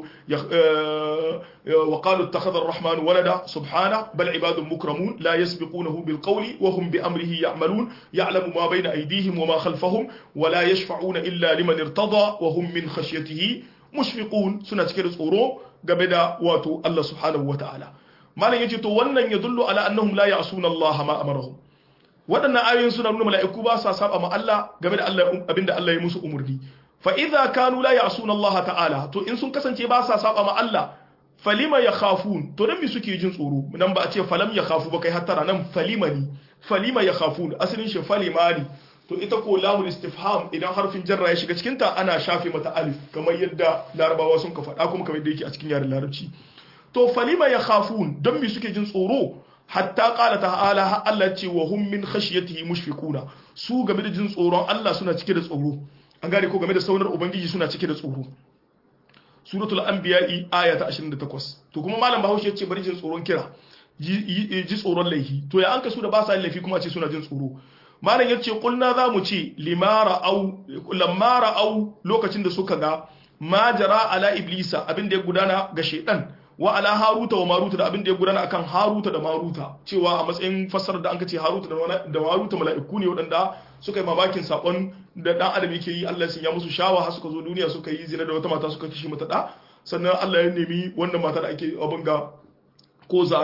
وقالوا اتخذ الرحمن ولدا سبحانه بل عباد مكرمون لا يسبقونه بالقول وهم بأمره يعملون يعلم ما بين أيديهم وما خلفهم ولا يشفعون إلا لمن ارتضى وهم من خشيته مشفقون سنة كده صورو قبدا واتو الله سبحانه وتعالى ما لن يجي ونن يدل على أنهم لا يعصون الله ما أمرهم waɗannan ayoyin suna nuna mala'iku ba sa saba ma Allah game da Allah abinda Allah ya musu umurni fa idza kanu la ya'suna Allah ta'ala to in sun kasance ba sa saba ma Allah falima yakhafun to dan me suke jin tsoro nan ba a ce falam yakhafu ba kai hattara nan falimani falima yakhafun asalin shi falimani to ita ko lamul istifham idan harfin jarra ya shiga cikin ta ana shafe mata alif kamar yadda larabawa sun ka faɗa kuma kamar yadda yake a cikin yaren larabci to falima yakhafun dan me suke jin tsoro hatta qala ta'ala ha Allah ce wa hum min khashyatihi mushfiquna su game da jin tsoron Allah suna cike da tsoro an gane ko game da saunar ubangiji suna cike da tsoro suratul anbiya'i aya ta 28 to kuma malam bahaushe yace bari jin tsoron kira ji tsoron laifi to ya anka su da ba sa laifi kuma ce suna jin tsoro malam yace kulna za mu ce limara au lamara au lokacin da suka ga ma jara ala iblisa abin da ya gudana ga shaytan wa ala haruta wa maruta da abin da ya gudana akan haruta da maruta cewa a matsayin fassarar da an ce haruta da maruta mala'iku ne waɗanda suka yi mamakin sakon da dan adam yake yi Allah ya musu shawa har suka zo duniya suka yi zina da wata mata suka kishi mata da sannan Allah ya nemi wannan mata da ake abin ga ko zara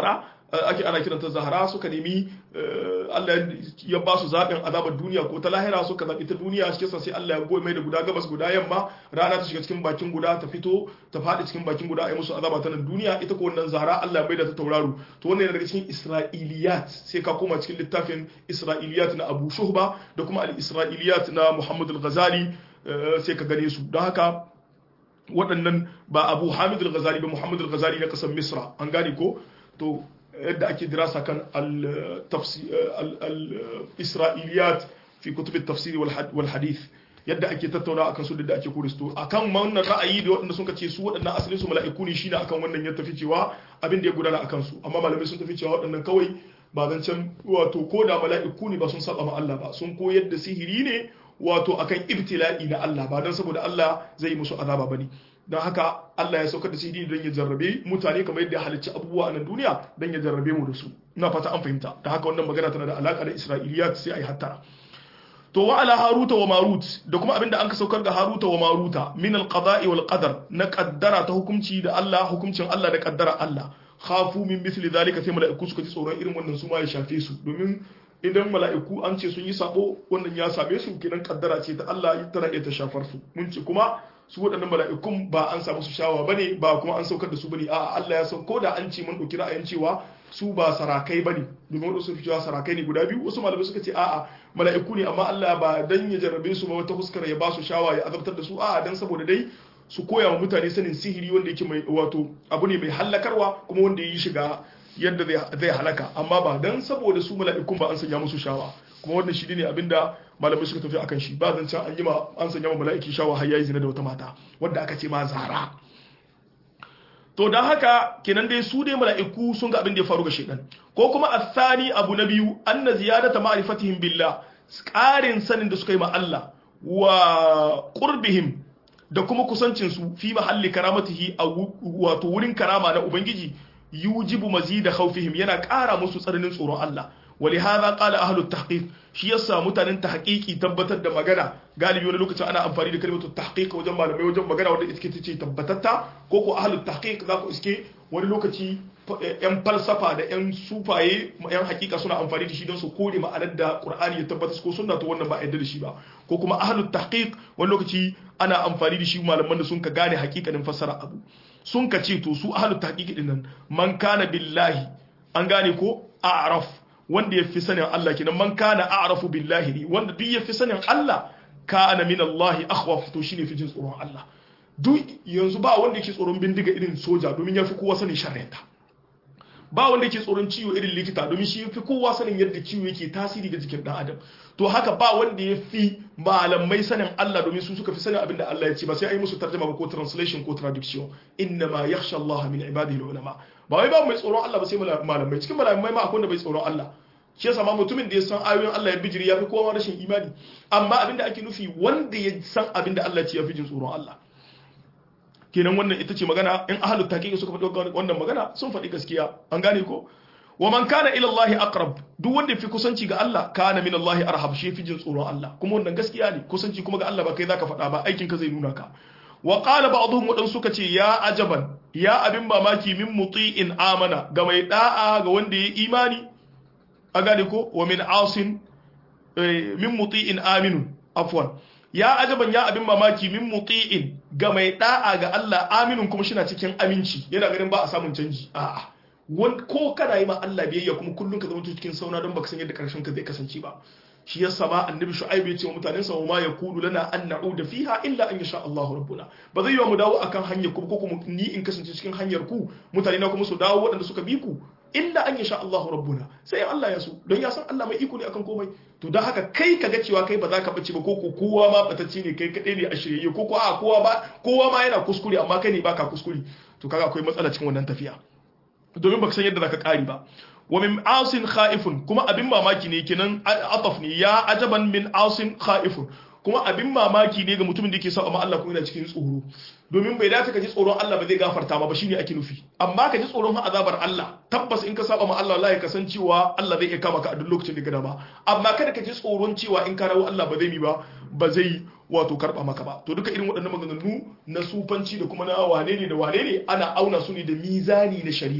ake ana kiranta zahara suka nemi Allah ya ba su zaɓin azabar duniya ko ta lahira suka zaɓi ta duniya shi sai Allah ya goyi mai da guda gabas guda yamma rana ta shiga cikin bakin guda ta fito ta faɗi cikin bakin guda a yi musu azaba ta nan duniya ita ko wannan zahara Allah ya mai da ta tauraro to wannan yana daga cikin Isra'iliyat sai ka koma cikin littafin Isra'iliyat na Abu Shuhba da kuma al-Isra'iliyat na Muhammad al-Ghazali sai ka gane su don haka waɗannan ba Abu Hamid al-Ghazali ba Muhammad al-Ghazali na ƙasar Misra an gane ko to yadda ake dirasa kan al-isra'iliyat fi kutub tafsiri wal hadith yadda ake tattauna akan su da ake kuristo akan wannan ra'ayi da waɗanda suka ce su waɗannan asalin su mala'iku ne shine akan wannan ya tafi cewa abin da ya gudana akan su amma malamai sun tafi cewa waɗannan kawai ba zancen wato ko da mala'iku ne ba sun saba ma Allah ba sun koyar da sihiri ne wato akan ibtila'i na Allah ba dan saboda Allah zai musu azaba bane don haka Allah ya saukar da sihiri don ya jarrabe mutane kamar yadda ya halicci abubuwa a nan duniya don ya jarrabe mu da su ina fata an fahimta da haka wannan magana tana da alaka da Isra'iliyat sai ai hattara to wa ala haruta wa marut da kuma abinda an ka saukar ga haruta wa maruta min al-qada'i wal qadar na kaddara ta hukunci da Allah hukuncin Allah da kaddara Allah khafu min mithli dhalika sai mala'iku suka ji tsoron irin wannan su ma ya shafe su domin idan mala'iku an ce sun yi sabo wannan ya same su kidan kaddara ce ta Allah tana iya ta shafar su mun ce kuma su waɗannan mala'ikun ba an samu su shawa bane ba kuma an saukar da su bane a'a Allah ya sauko da an ce mun dauki ra'ayin cewa su ba sarakai bane domin wasu fi cewa sarakai ne guda biyu wasu malamai suka ce a'a mala'iku ne amma Allah ba dan ya jarrabe su ba wata huskar ya ba su shawa ya azabtar da su a'a dan saboda dai su koya wa mutane sanin sihiri wanda yake mai wato abu ne mai hallakarwa kuma wanda yi shiga yadda zai halaka amma ba dan saboda su mala'ikun ba an sanya musu shawa kuma wannan shi ne abinda malamai suka tafi akan shi ba zan can an yi ma an sanya ma mala'iki shawa har yayi zina da wata mata wanda aka ce ma zara to dan haka kenan dai su dai mala'iku sun ga abin da ya faru ga shedan ko kuma athani abu na biyu anna ziyadata ma'rifatihim billah ƙarin sanin da suka yi ma Allah wa qurbihim da kuma kusancin su fi mahalli karamatihi a wato wurin karama na ubangiji yujibu mazida khawfihim yana ƙara musu tsananin tsoron Allah ولهذا قال أهل التحقيق shi yasa mutanen tahqiqi tabbatar da magana galibi wani lokacin ana amfani da kalmar tahqiq wajen malamai wajen magana wanda iske ce tabbatatta ko ko ahlut tahqiq za ku iske wani lokaci yan falsafa da yan sufaye yan hakika suna amfani da shi don su kore ma'anar da Qur'ani ya tabbatar ko sunna to wannan ba a yarda da shi ba ko kuma ahlut tahqiq wani lokaci ana amfani da shi malaman da sun ka gane hakikanin fassara abu sun ka ce to su ahlut tahqiq din nan man kana billahi an gane ko a'raf wanda ya fi sanin Allah kenan man kana a'rafu billahi ne wanda duk ya fi sanin Allah kana min Allah akhwaf to shine fi jin tsoron Allah duk yanzu ba wanda yake tsoron bindiga irin soja domin ya fi kowa sanin sharrenta ba wanda yake tsoron ciwo irin likita domin shi fi kowa sanin yadda ciwo yake tasiri ga jikin dan adam to haka ba wanda ya fi malamai sanin Allah domin su suka fi sanin abin da Allah ya ce ba sai ai musu tarjuma ba ko translation ko traduction inna ma yakhsha Allah min ibadihi ulama ba wai ba mai tsoron Allah ba sai malamai cikin malamai ma akwai wanda bai tsoron Allah shi yasa ma mutumin da ya san ayoyin Allah ya bijiri ya fi kowa rashin imani amma abin da ake nufi wanda ya san abin da Allah ya ce ya fi jin tsoron Allah kenan wannan ita ce magana in ahlul taqiq suka faɗi wannan magana sun faɗi gaskiya an gane ko wa man kana ila Allah aqrab duk wanda fi kusanci ga Allah kana min Allah arhab shi fi jin tsoron Allah kuma wannan gaskiya ne kusanci kuma ga Allah ba kai zaka faɗa ba aikin ka zai nuna ka wa qala ba'dhum wadan suka ce ya ajaban ya abin mamaki min muti'in amana ga mai da'a ga wanda ya imani a gane ko wa min asin min muti'in aminun afwan ya ajaban ya abin mamaki min muti'in ga mai da'a ga Allah aminun kuma shi na cikin aminci yana ganin ba a samun canji a'a ko kana yi ma Allah biyayya kuma kullum ka zama cikin sauna don baka san yadda karshen ka zai kasance ba shi yasa ma annabi shu'aib ya ce wa mutanen sa ma yakulu lana an na'uda fiha illa an yasha Allah rabbuna ba zai yi mu dawo akan hanyar ku ko kuma ni in kasance cikin hanyar ku mutane na kuma su dawo waɗanda suka bi ku illa an yasha Allah rabbuna sai Allah ya so don ya san Allah mai iko ne akan komai to don haka kai ka ga cewa kai ba za ka bace ba ko ko kowa ma batacce ne kai kadai ne a shirye ko ko a kowa ba kowa ma yana kuskure amma kai ne baka kuskure to kaga akwai matsala cikin wannan tafiya domin baka san yadda zaka kari ba wa min asin khaifun kuma abin mamaki ne kenan ataf ne ya ajaban min asin khaifun kuma abin mamaki ne ga mutumin da yake sa amma Allah kuma yana cikin tsoro domin bai dace ka ji tsoron Allah ba zai gafarta ma ba shine ake nufi amma ka ji tsoron azabar Allah tabbas in ka saba ma Allah wallahi ka san cewa Allah zai iya kama ka a duk lokacin da gada ba amma kada ka ji tsoron cewa in ka rawo Allah ba zai mi ba ba zai wato karba maka ba to duka irin waɗannan maganganu na sufanci da kuma na wane ne da wane ne ana auna su ne da mizani na shari'a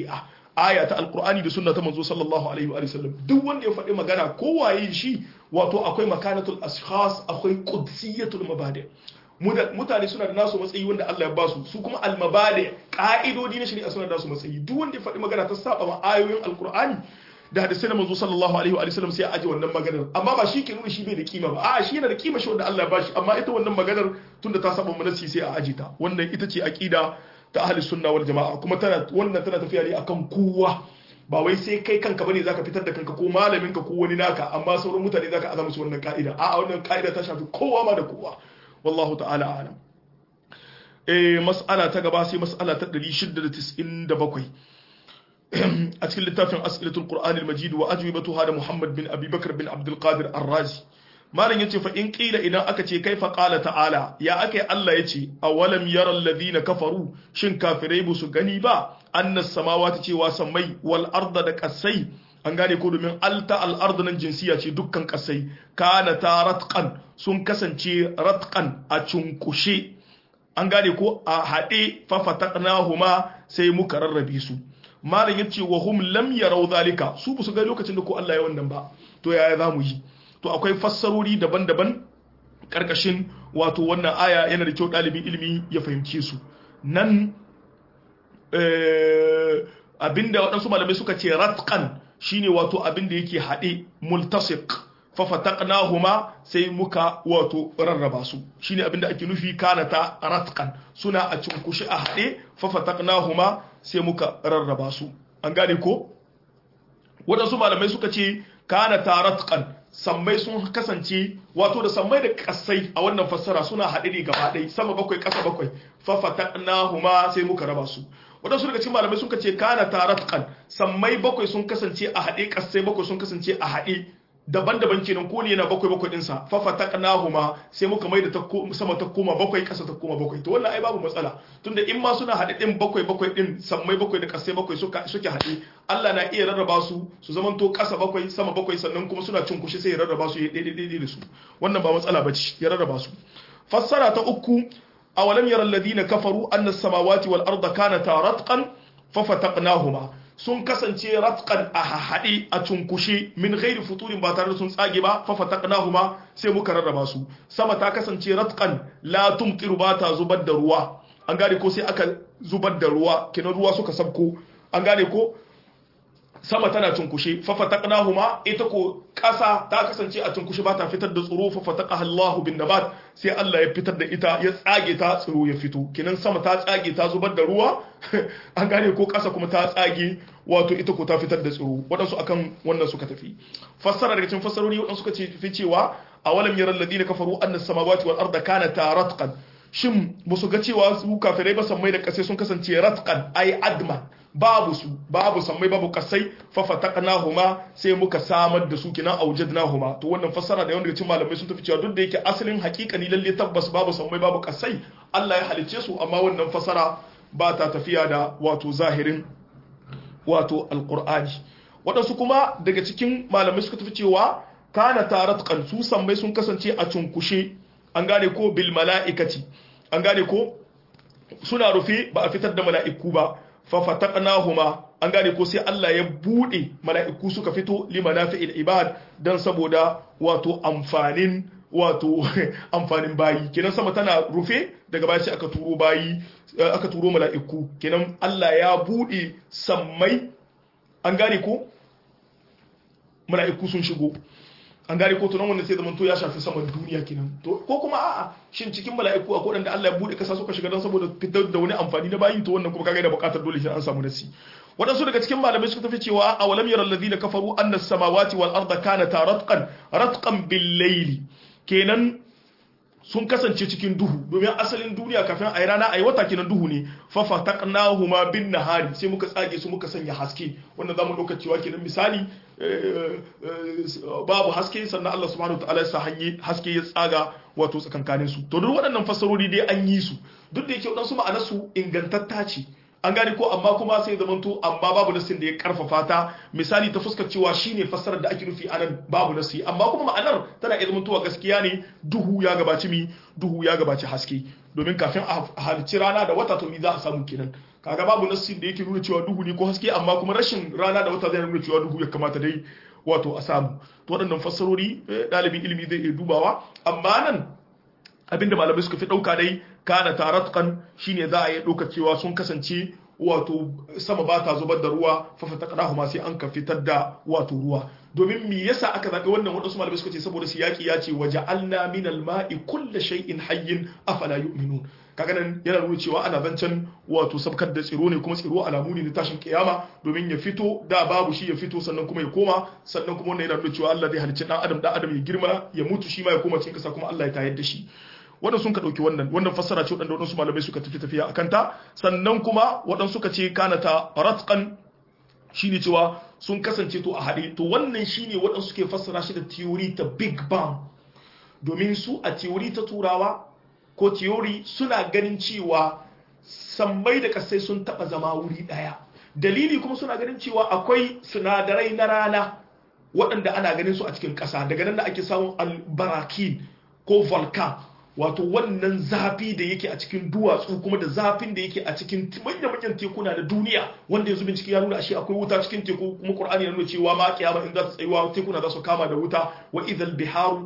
aya ta alqur'ani da sunna ta manzo sallallahu alaihi wa sallam duk wanda ya faɗi magana ko waye shi wato akwai makanatul ashkhas akwai qudsiyatul mabadi mutane suna da nasu matsayi wanda Allah ya basu su kuma almabadi ka'idodi na shari'a suna da nasu matsayi duk wanda ya faɗi magana ta saba ma ayoyin alqur'ani da hadisai na manzo sallallahu alaihi wa sallam sai a aje wannan maganar amma ba shi ke nuna shi bai da kima ba a shi yana da kima shi wanda Allah ya bashi amma ita wannan maganar tunda ta saba mu nasi sai a aje ta wannan ita ce aqida ta ahli sunna wal jamaa kuma tana wannan tana tafiya ne akan kowa ba wai sai kai kanka bane zaka fitar da kanka ko malamin ka ko wani naka amma sauran mutane zaka azama su wannan ka'ida a'a wannan ka'ida ta shafi kowa ma da kowa wallahu ta'ala a'lam eh mas'ala ta gaba sai mas'ala ta 697 a cikin littafin as'ilatul qur'an al-majid wa ajwibatuha da muhammad bin abi bakr bin abdul qadir ar-razi malam yace fa in qila idan aka ce kaifa qala ta'ala ya aka Allah yace awalam yara alladhina kafaru shin kafirai bu su gani ba annas samawati cewa sammai wal arda da kasai an gane ko domin alta al arda nan jinsiya ce dukkan kasai kana ta ratqan sun kasance ratqan a cunkushe an gane ko a haɗe fafataqnahuma sai muka rarrabe su malam yace wa hum lam yarau zalika su ba su ga lokacin da ko Allah ya wannan ba to yaya zamu yi to akwai fassarori daban-daban karkashin wato wannan aya yana da kyau ɗalibin ilimi ya fahimce su nan abinda waɗansu malamai suka ce ratqan shine wato abinda yake haɗe multasiq fafataqnahuma sai muka wato rarraba su shine abinda ake nufi kana ta ratqan suna a cunkushi a haɗe fafataqnahuma sai muka rarraba su an gane ko waɗansu malamai suka ce kana ta ratqan sammai sun kasance wato da sammai da kasai a wannan fassara suna haɗe ne gaba ɗaya sama bakwai ƙasa bakwai fafataqnahuma sai muka raba su waɗansu daga cikin malamai suka ce kana taratqan sammai bakwai sun kasance a haɗe kasai bakwai sun kasance a haɗe daban-daban kenan ko ne yana bakwai bakwai ɗinsa fafataqnahuma sai muka mai da sama ta koma bakwai ƙasa ta koma bakwai to wannan ai babu matsala tunda in ma suna haɗe ɗin bakwai bakwai ɗin sammai bakwai da kasai bakwai suke haɗe Allah na iya rarraba su su zamanto ƙasa bakwai sama bakwai sannan kuma suna cin kushi sai ya rarraba su ya daidai da su wannan ba matsala bace ya rarraba su fassara ta uku awalam yara alladhina kafaru anna as-samawati wal arda kanata ratqan fafataqnahuma sun kasance ratqan a haɗe a cunkushe min ghairi futurin ba tare da sun tsage ba fafataqnahuma sai muka rarraba su sama ta kasance ratqan la tumtiru ba ta zubar da ruwa an gane ko sai aka zubar da ruwa kenan ruwa suka sabko an gane ko sama tana cunkushe fafataqnahuma ita ko ƙasa ta kasance a cunkushe ba ta fitar da tsiro fafataqaha Allahu bin nabat sai Allah ya fitar da ita ya tsage ta tsiro ya fito kinan sama ta tsage ta zubar da ruwa an gane ko ƙasa kuma ta tsage wato ita ko ta fitar da tsiro waɗansu akan wannan suka tafi fassara daga cikin fassarori waɗansu suka ce fi cewa awalam yaral ladina kafaru anna samawati wal arda kanata ratqan shin musu ga cewa su kafirai ba sammai da kasai sun kasance ratqan ay adman babu su babu sammai babu kasai fafataqnahuma sai muka samar da su kinan aujadnahuma to wannan fassara da yawan daga cikin malamai sun tafi cewa duk da yake asalin hakikani lalle tabbas babu sammai babu kasai Allah ya halicce su amma wannan fassara ba ta tafiya da wato zahirin wato alqur'ani waɗansu kuma daga cikin malamai suka tafi cewa kana taratqan su sammai sun kasance a cunkushe an gane ko bil mala'ikati an gane ko suna rufe ba a fitar da mala'iku ba fafataqnahuma an gane ko sai Allah ya bude mala'iku suka fito limanafi'il ibad dan saboda wato amfanin wato amfanin bayi kenan sama tana rufe daga baya sai aka turo bayi aka turo mala'iku kenan Allah ya bude sammai an gane ko mala'iku sun shigo an gane ko tunan wannan sai zaman to ya shafi saman duniya kenan to ko kuma a'a shin cikin mala'iku akwai wanda Allah ya bude kasa suka shiga don saboda fitar da wani amfani na bayi to wannan kuma kaga da bukatar dole sai an samu nasi waɗansu daga cikin malamai suka tafi cewa a walam yara alladhina kafaru anna samawati wal arda kanata ratqan ratqan bil layli kenan sun kasance cikin duhu domin asalin duniya kafin a yi rana a yi wata kenan duhu ne fafa taqnahuma bin nahari sai muka tsage su muka sanya haske wannan zamu ɗauka cewa kenan misali babu haske sannan Allah subhanahu wa ta'ala ya sa haske ya tsaga wato tsakankanin su to duk waɗannan fasarori dai an yi su duk da yake waɗansu ma'anar su ingantatta ce an gane ko amma kuma sai zamanto amma babu nasin da ya karfafa ta misali ta fuskar cewa shine fassarar da ake nufi anan babu nasi amma kuma ma'anar tana iya zamantowa gaskiya ne duhu ya gabaci mi duhu ya gabaci haske domin kafin a halicci rana da wata to mi za a samu kenan kaga babu nassin da yake nuna cewa duhu ne ko haske amma kuma rashin rana da wata zai nuna cewa duhu ya kamata dai wato a samu to waɗannan fassarori ɗalibin ilimi zai iya dubawa amma nan abinda malamai suka fi ɗauka dai kana taratkan shine za a iya ɗauka cewa sun kasance wato sama ba ta zubar da ruwa fafata kadahu ma sai an ka fitar da wato ruwa domin me yasa aka zaɓi wannan waɗansu malamai suka ce saboda siyaki ya ce waje alna min alma'i kulla shay'in hayyin afala yu'minun kaga nan yana nuna cewa ana zancen wato sabkar da tsiro ne kuma tsiro alamu ne na tashin kiyama domin ya fito da babu shi ya fito sannan kuma ya koma sannan kuma wannan yana nuna cewa Allah zai halicci dan adam dan adam ya girma ya mutu shi ma ya koma cikin kasa kuma Allah ya tayar da shi wannan sun ka ɗauki wannan wannan fassara ce waɗanda waɗansu malamai suka tafi tafiya a kanta sannan kuma waɗansu suka ce kana ta ratqan shine cewa sun kasance to a haɗe to wannan shine waɗansu suke fassara shi da theory ta big bang domin su a theory ta turawa ko theory suna ganin cewa sammai da kasai sun taɓa zama wuri ɗaya dalili kuma suna ganin cewa akwai sinadarai na rana waɗanda ana ganin su a cikin ƙasa daga nan da ake samun albarakin ko volcan wato wannan zafi da yake a cikin duwatsu kuma da zafin da yake a cikin manya-manyan tekuna da duniya wanda yanzu bincike ya nuna ashe akwai wuta cikin teku kuma Qur'ani ya nuna cewa ma kiyama in za ta tsayuwa tekuna za su kama da wuta wa idhal biharu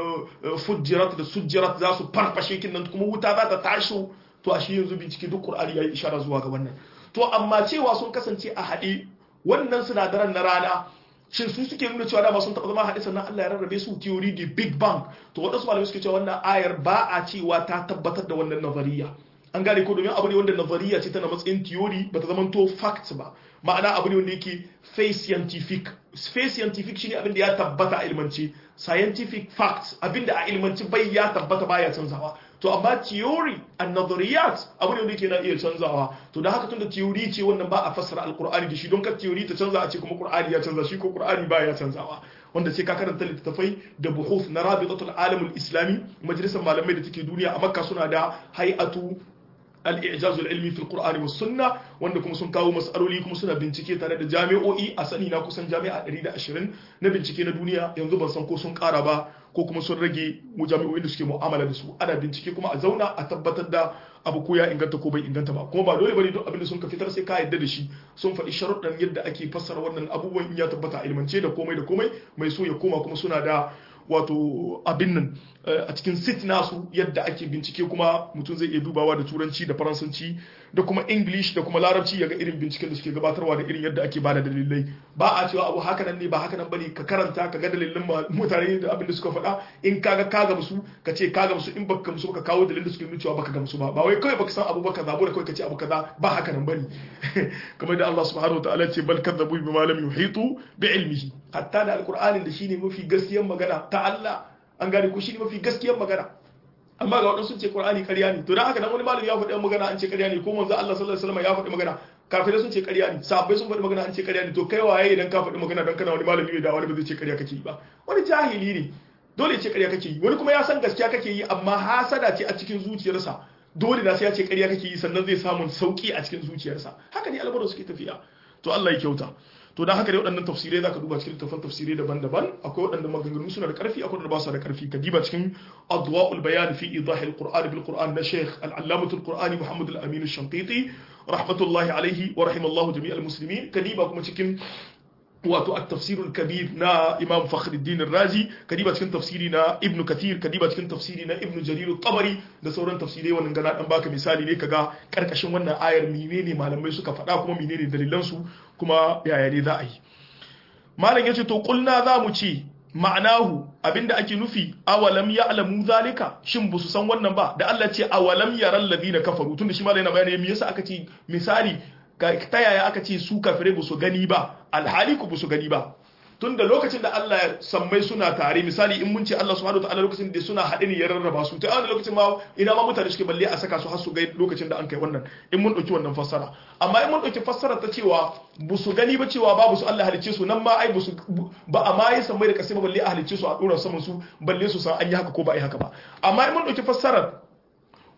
fujirat da sujjirat za su farfashe kin nan kuma wuta za ta tashi to ashe yanzu bincike duk Qur'ani ya yi ishara zuwa ga wannan to amma cewa sun kasance a haɗe wannan sinadaran na rana shin su suke nuna cewa dama sun taɓa zama haɗe sannan Allah ya rarrabe su theory the big bang to waɗansu malamai suke cewa wannan ayar ba a cewa ta tabbatar da wannan nazariya an gane ko domin abu ne wanda nazariya ce tana matsayin theory bata zama to fact ba ma'ana abu ne wanda yake face scientific face scientific shine abin da ya tabbata a ilmance scientific facts abin da a ilmance bai ya tabbata baya canzawa to amma theory and nazariyat abu ne wanda yake na iya canzawa to da haka tunda theory ce wannan ba a fassara alqur'ani da shi don ka theory ta canza a ce kuma qur'ani ya canza shi ko qur'ani ba ya canzawa wanda sai ka karanta littattafai da buhuth na rabitatul alamul islami majalisar malamai da take duniya a makka suna da hay'atu al-i'jaz al-ilmi fi al-qur'an was sunna wanda kuma sun kawo mas'aloli kuma suna bincike tare da jami'o'i a sani na kusan jami'a 120 na bincike na duniya yanzu ban san ko sun kara ba ko kuma sun rage jami'o'in da suke mu'amala da su ana bincike kuma a zauna a tabbatar da abu ko ya inganta ko bai inganta ba kuma ba dole bane duk abin da sun ka fitar sai ka yadda da shi sun faɗi sharuɗan yadda ake fassara wannan abubuwan in ya tabbata a ilmance da komai da komai mai so ya koma kuma suna da wato abin nan a cikin sit nasu yadda ake bincike kuma mutum zai iya dubawa da turanci da faransanci da kuma english da kuma larabci ya ga irin binciken da suke gabatarwa da irin yadda ake bada dalilai ba a cewa abu haka nan ne ba haka nan bane ka karanta ka ga dalilin mutane da abin da suka faɗa in ka ga ka gamsu ka ce ka gamsu in baka gamsu ka kawo dalilin da suke nuna cewa baka gamsu ba ba wai kawai baka san abu baka zabo da kawai ka ce abu kaza ba haka nan bane kamar da Allah subhanahu wa ta'ala ce bal kadzabu bima lam yuhitu bi ilmihi hatta da alqur'anin da shine mafi gaskiyar magana ta Allah an gane ku shine mafi gaskiyar magana amma ga wadansu ce qur'ani ƙarya ne to dan haka dan wani malami ya faɗi magana an ce ƙarya ne ko manzo Allah sallallahu alaihi wasallam ya faɗi magana kafirai sun ce ƙarya ne sahabbai sun faɗi magana an ce ƙarya ne to kai waye idan ka faɗi magana dan kana wani malami da wani ba zai ce ƙarya kake yi ba wani jahili ne dole ce ƙarya kake yi wani kuma ya san gaskiya kake yi amma hasada ce a cikin zuciyarsa dole da sai ya ce ƙarya kake yi sannan zai samu sauki a cikin zuciyarsa haka ne al'amuran suke tafiya to Allah ya kyauta to dan haka dai waɗannan tafsirai zaka duba cikin littafin tafsirai daban-daban akwai waɗanda maganganu suna da ƙarfi akwai waɗanda ba su da ƙarfi ka diba cikin adwa'ul bayan fi idah al-qur'an bil qur'an na sheikh al-allamah al-qur'ani muhammad al-amin al-shanqiti rahmatullahi alayhi wa rahimallahu jami' al-muslimin ka diba kuma cikin wato at-tafsir al-kabir na imam fakhruddin ar-razi kadiba cikin tafsiri na ibnu kathir kadiba cikin tafsiri na ibnu jarir at-tabari da sauran tafsirai wannan gana dan baka misali ne kaga karkashin wannan ayar menene malamai suka faɗa kuma menene dalilan su kuma yaya ne za a yi malam yace to kulna za mu ce ma'anahu abinda ake nufi awalam ya'lamu zalika shin busu san wannan ba da Allah ce awalam yaral ladina kafaru tunda shi malam yana bayani me yasa aka ce misali ta yaya aka ce su kafirai ba su gani ba alhali ku ba su gani ba tun da lokacin da Allah ya sammai suna tare misali in mun ce Allah subhanahu wataala lokacin da suna haɗe ne ya rarraba su ta wani lokacin ma ina ma mutane suke balle a saka su har su ga lokacin da an kai wannan in mun ɗauki wannan fassara amma in mun ɗauki fassara ta cewa ba su gani ba cewa babu su Allah halicce su nan ma ai ba su ba a ma yi sammai da kasai ba balle a halicce su a ɗora saman su balle su san an yi haka ko ba a yi haka ba amma in mun ɗauki fassarar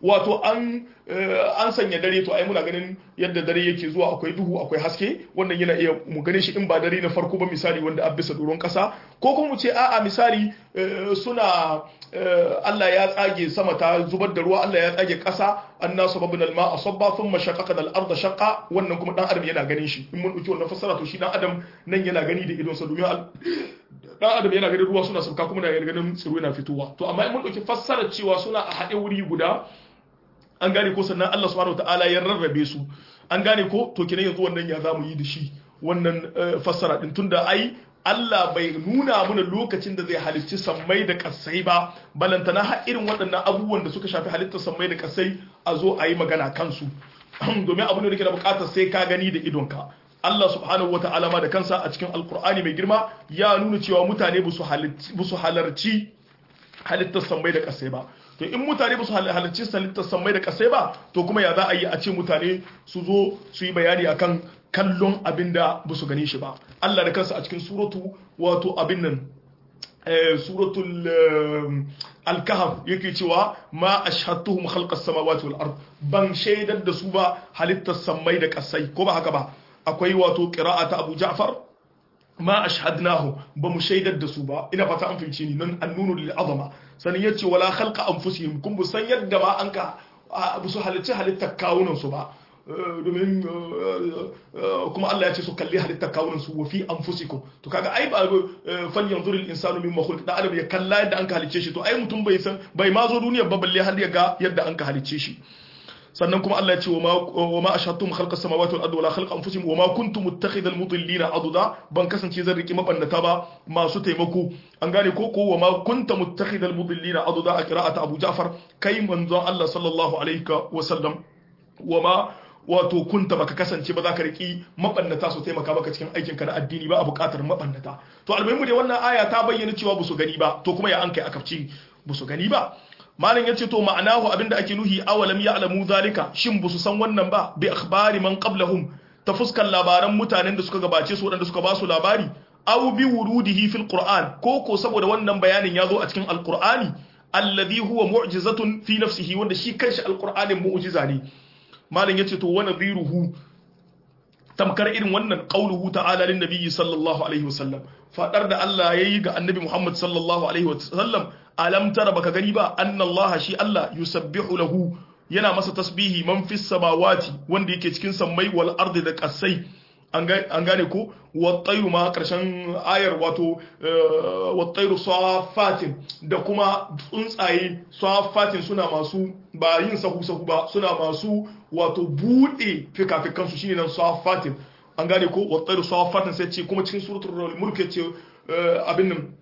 wato an an sanya dare to ai muna ganin yadda dare yake zuwa akwai duhu akwai haske wannan yana iya mu gane shi in ba dare na farko ba misali wanda an bisa doron kasa ko kuma mu ce a'a misali suna Allah ya tsage sama ta zubar da ruwa Allah ya tsage kasa annasu babun alma asabba thumma shaqaqna al-ardha shaqqa wannan kuma dan adam yana ganin shi in mun dauki wannan fassara to shi dan adam nan yana gani da idon sa domin dan adam yana ganin ruwa suna sauka kuma yana ganin tsiro yana fitowa to amma in mun dauki fassarar cewa suna a haɗe wuri guda an gane ko sannan Allah subhanahu wataala ya rarrabe su an gane ko to kenan yanzu wannan ya zamu yi da shi wannan fassara din tunda ai Allah bai nuna mana lokacin da zai halicci sammai da kasai ba balantana har irin waɗannan abubuwan da suka shafi halittar sammai da kasai a zo a yi magana kansu domin abu ne da ke da bukatar sai ka gani da idonka Allah subhanahu wata'ala ma da kansa a cikin alkur'ani mai girma ya nuna cewa mutane ba su halarci halittar sammai da kasai ba to in mutane ba su halarci halittar sammai da kasai ba to kuma ya za a yi a ce mutane su zo su yi bayani akan kallon abin da ba su gane shi ba Allah da kansa a cikin suratu wato abin nan suratul al-kahf yake cewa ma ashhadtuhum khalqas samawati wal ard ban shaidar da su ba halittar sammai da kasai ko ba haka ba akwai wato qira'ata Abu Ja'far ma ashhadnahu ba mu shaidar da su ba ina fata an fahimci ni nan annunu lil azama sanin yace wala khalqa anfusihim kun bu san yadda ba an ka bu su halitta halittar kawunan su ba domin kuma Allah ya ce su kalli halittar kawunan su wa fi anfusikum to kaga ai ba fal yanzur al insanu mimma khuliq da adam ya kalla yadda an ka halicce shi to ai mutum bai san bai ma zo duniya ba balle har ya ga yadda an ka halicce shi sannan kuma Allah ya ce wa ma ashhadtum khalqa samawati wal ardi wala khalqa anfusihim wa ma kuntum muttakhidal mudillina aduda ban kasance zan riki mabannata ba masu taimako an gane ko ko wa ma kunta muttakhidal mudillina aduda a qira'ata Abu Ja'far kai manzon Allah sallallahu alaihi wa sallam wa ma wato kunta baka kasance ba za ka riki mabannata su taimaka maka cikin aikin ka na addini ba a buƙatar mabannata to almuhimu dai wannan aya ta bayyana cewa ba su gani ba to kuma ya an kai akafci ba su gani ba malam yace to ma'anahu abinda ake nuhi awalam ya'lamu zalika shin busu san wannan ba bi akhbari man qablahum ta fuskar labaran mutanen da suka gabace su wadanda suka ba su labari aw bi wurudihi fil qur'an ko ko saboda wannan bayanin yazo a cikin alqur'ani alladhi huwa mu'jizatun fi nafsihi wanda shi kanshi alqur'anin mu'jiza ne malam yace to wa nadhiruhu tamkar irin wannan qauluhu ta'ala lin nabiyyi sallallahu alaihi wasallam fadar da Allah yayi ga annabi Muhammad sallallahu alaihi wasallam alam tara baka gani ba annallaha shi Allah yusabbihu lahu yana masa tasbihi man fis samawati wanda yake cikin sammai wal ardi da kasai an gane ko wattairu ma karshen ayar wato wattairu safatin da kuma tsuntsaye safatin suna masu ba yin sahu sahu ba suna masu wato bude fikafikan su shine nan safatin an gane ko wattairu safatin sai ce kuma cikin suratul mulk ce abin nan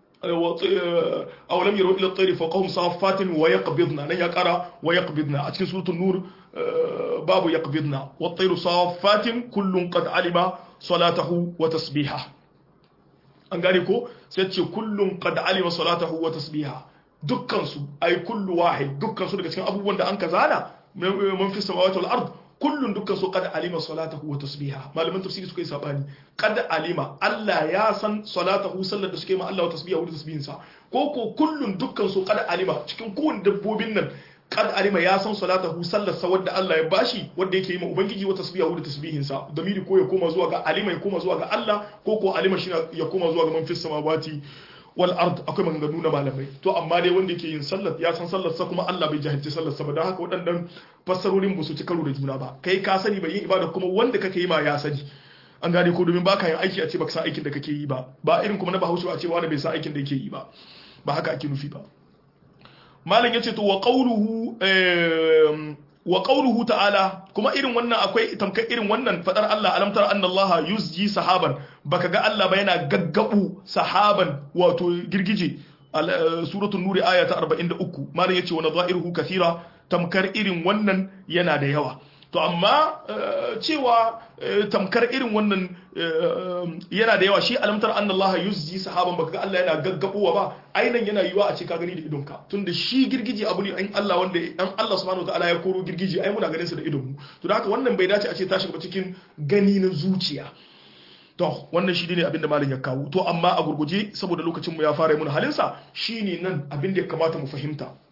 أولم يروا إلى الطير فوقهم صافات ويقبضن لن يقرأ ويقبضن أتكن سورة النور باب يقبضن والطير صافات كل قد علم صلاته وتسبيحه an gane ko sai ce kullum qad alima salatahu wa tasbiha dukkan su ay kullu wahid dukkan su daga cikin abubuwan da an kazana man fi samawati wal ard kullun dukkan su qad alima salatahu wa tasbiha malaman tafsiri suka yi sabani qad alima Allah ya san salatahu sallar da suke ma Allah wa tasbiha da tasbihin sa ko ko kullun dukkan su qad alima cikin kowanne dabbobin nan qad alima ya san salatahu sallar sa wanda Allah ya bashi wanda yake yi ma ubangiji wa tasbiha da tasbihin sa damiri ko ya koma zuwa ga alima ya koma zuwa ga Allah ko ko alima shi ya koma zuwa ga man fi samawati wal ard akwai maganganu na malamai to amma dai wanda yake yin sallar ya san sallar sa kuma Allah bai jahilci sallar sa ba don haka waɗannan fassarorin ba su ci karo da juna ba kai ka sani bai yin ibada kuma wanda kake yi ma ya sani an gane ko domin baka yin aiki a ce baka san aikin da kake yi ba ba irin kuma na bahaushe a ce wani bai san aikin da yake yi ba ba haka ake nufi ba malam yace to wa qawluhu wa qawluhu ta'ala kuma irin wannan akwai tamkar irin wannan fadar Allah alam tara anna Allah yuzji sahaban baka ga Allah ba yana gaggabu sahaban wato girgije suratul nuri aya ta 43 malam yace wa nadha'iruhu kathira tamkar irin wannan yana da yawa to amma cewa tamkar irin wannan yana da yawa shi alamtar annallaha yuzji sahaban baka ga Allah yana gaggabowa ba ainan yana yiwa a ce ka gani da idonka tunda shi girgije abu ne in Allah wanda an Allah subhanahu wataala ya koro girgije ai muna ganin sa da idonmu to da haka wannan bai dace a ce ta shiga cikin gani na zuciya to wannan shi ne abinda malam ya kawo to amma a gurguje saboda lokacin mu ya fara mun halin sa shine nan abinda ya kamata mu fahimta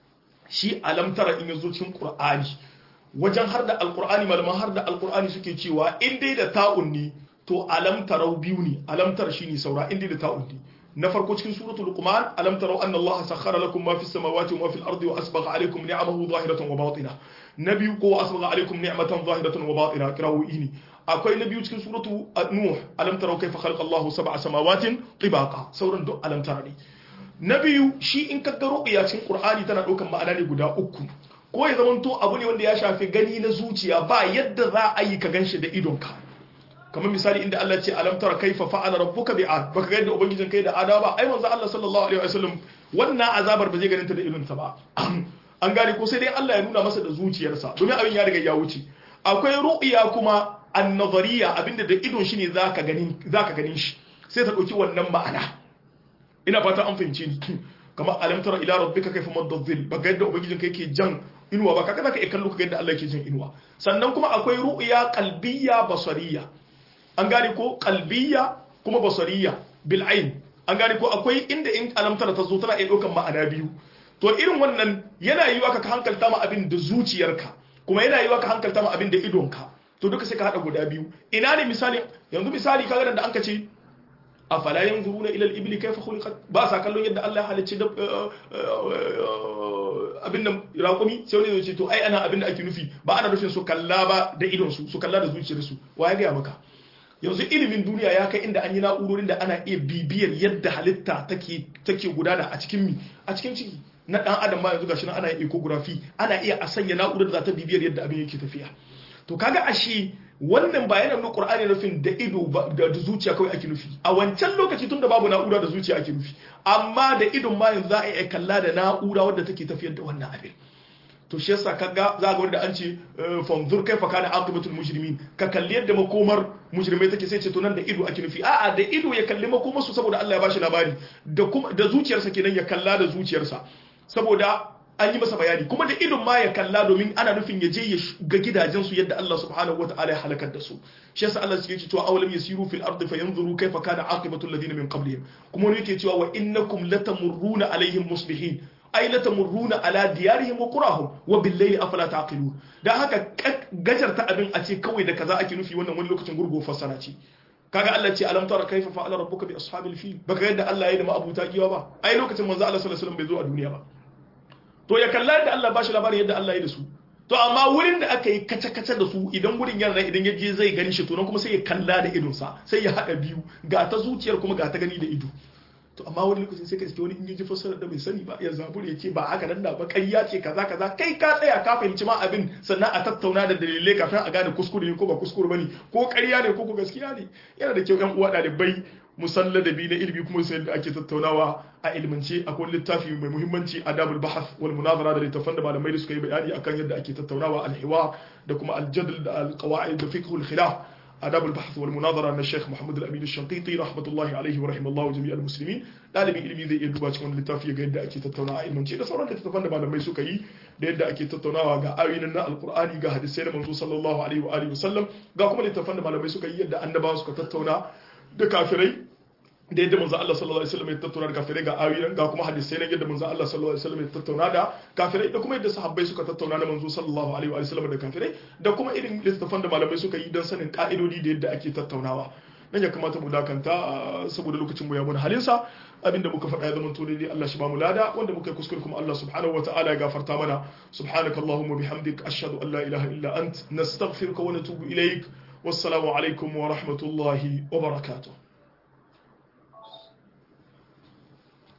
shi alamtara in yazo cikin qur'ani wajen har da alqur'ani malaman har da alqur'ani suke cewa in dai da ta'un ne to alamtarau biyu ne alamtar shine saura in dai da ta'un ne na farko cikin suratul luqman alam taraw anna allaha sakhkhara lakum ma fis samawati wa ma fil ardi wa asbagha alaykum ni'amahu zahiratan wa batina na biyu ko asbagha alaykum ni'matan zahiratan wa batina kirawu ini akwai na biyu cikin suratu nuh alam taraw kayfa khalaqa allahu sab'a samawatin tibaqa sauran duk alam tara ne na biyu shi in ka ga ru'ya cikin qur'ani tana daukan ma'ana ne guda uku ko ya zamanto abu ne wanda ya shafi gani na zuciya ba yadda za a yi ka ganshi da idonka kamar misali inda Allah ce alam tara kaifa fa'ala rabbuka bi'ad baka ga yadda ubangijin kai da adawa ba ai manzo Allah sallallahu alaihi wasallam wannan azabar ba zai ganin ta da idonsa ba an gane ko sai dai Allah ya nuna masa da zuciyarsa domin abin ya riga ya wuce akwai ru'ya kuma an-nazariya abinda da idon shi ne zaka ganin zaka ganin shi sai ta dauki wannan ma'ana ina fata an fahimce ni kamar alam tara ila rabbika kaifa madda dhil baka yadda ubangijin kai ke jan inuwa ba kaga zaka iya kallo kaga yadda Allah yake jan inuwa sannan kuma akwai ru'ya qalbiyya basariyya an gane ko kalbiya kuma basariya bil ain an gane ko akwai inda in alamtara ta zo tana iya ɗaukan ma'ana biyu to irin wannan yana yiwa ka hankalta ma abin da zuciyarka kuma yana yiwa ka hankalta ma abin da idonka to duka sai ka hada guda biyu ina ne misali yanzu misali kaga da an ka ce afala yanzuruna ila al-ibli kayfa khuliqat ba sa kallon yadda Allah ya halicci da abin nan raƙumi sai wani zai ce to ai ana abin da ake nufi ba ana nufin su kalla ba da idon su su kalla da zuciyarsu wa ya ga maka yanzu ilimin duniya ya kai inda an yi na'urorin da ana iya bibiyar yadda halitta take gudana a cikin mi a cikin ciki na dan adam ma yanzu gashi nan ana ecography ana iya a sanya na'urar da za ta bibiyar yadda abin yake tafiya to kaga ashe wannan ba yana nuna qur'ani nufin da ido da zuciya kawai ake nufi a wancan lokaci tun da babu na'ura da zuciya ake nufi amma da idon ma yanzu za a iya kalla da na'ura wadda take tafiyar da wannan abin to shi yasa kaga za ga wanda an ce fanzur kaifa kana aqibatul mujrimin ka kalli yadda makomar mujrimai take sai ce to nan da ido ake nufi a'a da ido ya kalli makomar su saboda Allah ya bashi labari da kuma da zuciyarsa kenan ya kalla da zuciyarsa saboda an yi masa bayani kuma da idon ma ya kalla domin ana nufin ya je ya ga gidajen su yadda Allah subhanahu wataala ya halakar da su shi yasa Allah yake cewa awalam yasiru fil ardi fayanzuru kaifa kana aqibatul ladina min qablihim kuma ne yake cewa wa innakum latamurruna alaihim muslihin ai la tamurruna ala diyarihim wa qurahum wa bil layli afala taqilun dan haka gajarta abin a ce kawai da kaza ake nufi wannan wani lokacin gurgo fassara ce kaga Allah ce alam tara kaifa fa'ala rabbuka bi ashabil fil baka yadda Allah ya yi da ma'abuta giwa ba ai lokacin manzo Allah sallallahu alaihi wasallam bai zo a duniya ba to ya kalla da Allah ba shi labarin yadda Allah ya yi da su to amma wurin da aka yi kace-kace da su idan wurin yana idan ya je zai gani shi to nan kuma sai ya kalla da idonsa sai ya haɗa biyu ga ta zuciyar kuma ga ta gani da ido to amma wani lokacin sai ka iske wani in ji fassara da bai sani ba ya zabur ya ce ba haka nan da ba ƙarya ce kaza kaza kai ka tsaya ka fahimci ma abin sannan a tattauna da dalilai kafin a gane kuskure ne ko ba kuskure bane ko ƙarya ne ko ko gaskiya ne yana da kyau ƴan uwa ɗalibai musalla da bi na ilimi kuma sai da ake tattaunawa a ilmance akwai littafi mai muhimmanci adabul bahath wal munazara da littafan da malamai da suka yi bayani akan yadda ake tattaunawa al-hiwa da kuma al-jadl da al-qawaid da fiqh al-khilaf آداب البحث والمناظرة من الشيخ محمد الأمين الشنقيطي رحمة الله عليه ورحمه الله جميع المسلمين ɗalibin ilimi zai iya duba cikin littafi ga yadda ake tattaunawa a ilmance da sauran littattafan da malamai suka yi da yadda ake tattaunawa ga ayoyin na alkur'ani ga hadisai na manzo sallallahu alaihi wa alihi wasallam ga kuma littattafan da malamai suka yi yadda annabawa suka tattauna da kafirai da yadda manzo Allah sallallahu alaihi wasallam ya tattauna da kafirai ga ayoyin ga kuma hadisai na yadda manzo Allah sallallahu alaihi wasallam ya tattauna da kafirai da kuma yadda sahabbai suka tattauna da manzo sallallahu alaihi wasallam da kafirai da kuma irin littattafan da malamai suka yi don sanin ka'idodi da yadda ake tattaunawa nan ya kamata mu dakanta saboda lokacin mu ya mun halinsa abinda muka faɗa ya zama to dai Allah shi ba mu lada wanda muka yi kuskure kuma Allah subhanahu wataala ya gafarta mana subhanakallahumma bihamdik ashhadu an la ilaha illa ant nastaghfiruka wa natubu ilaik wassalamu alaikum wa rahmatullahi wa barakatuh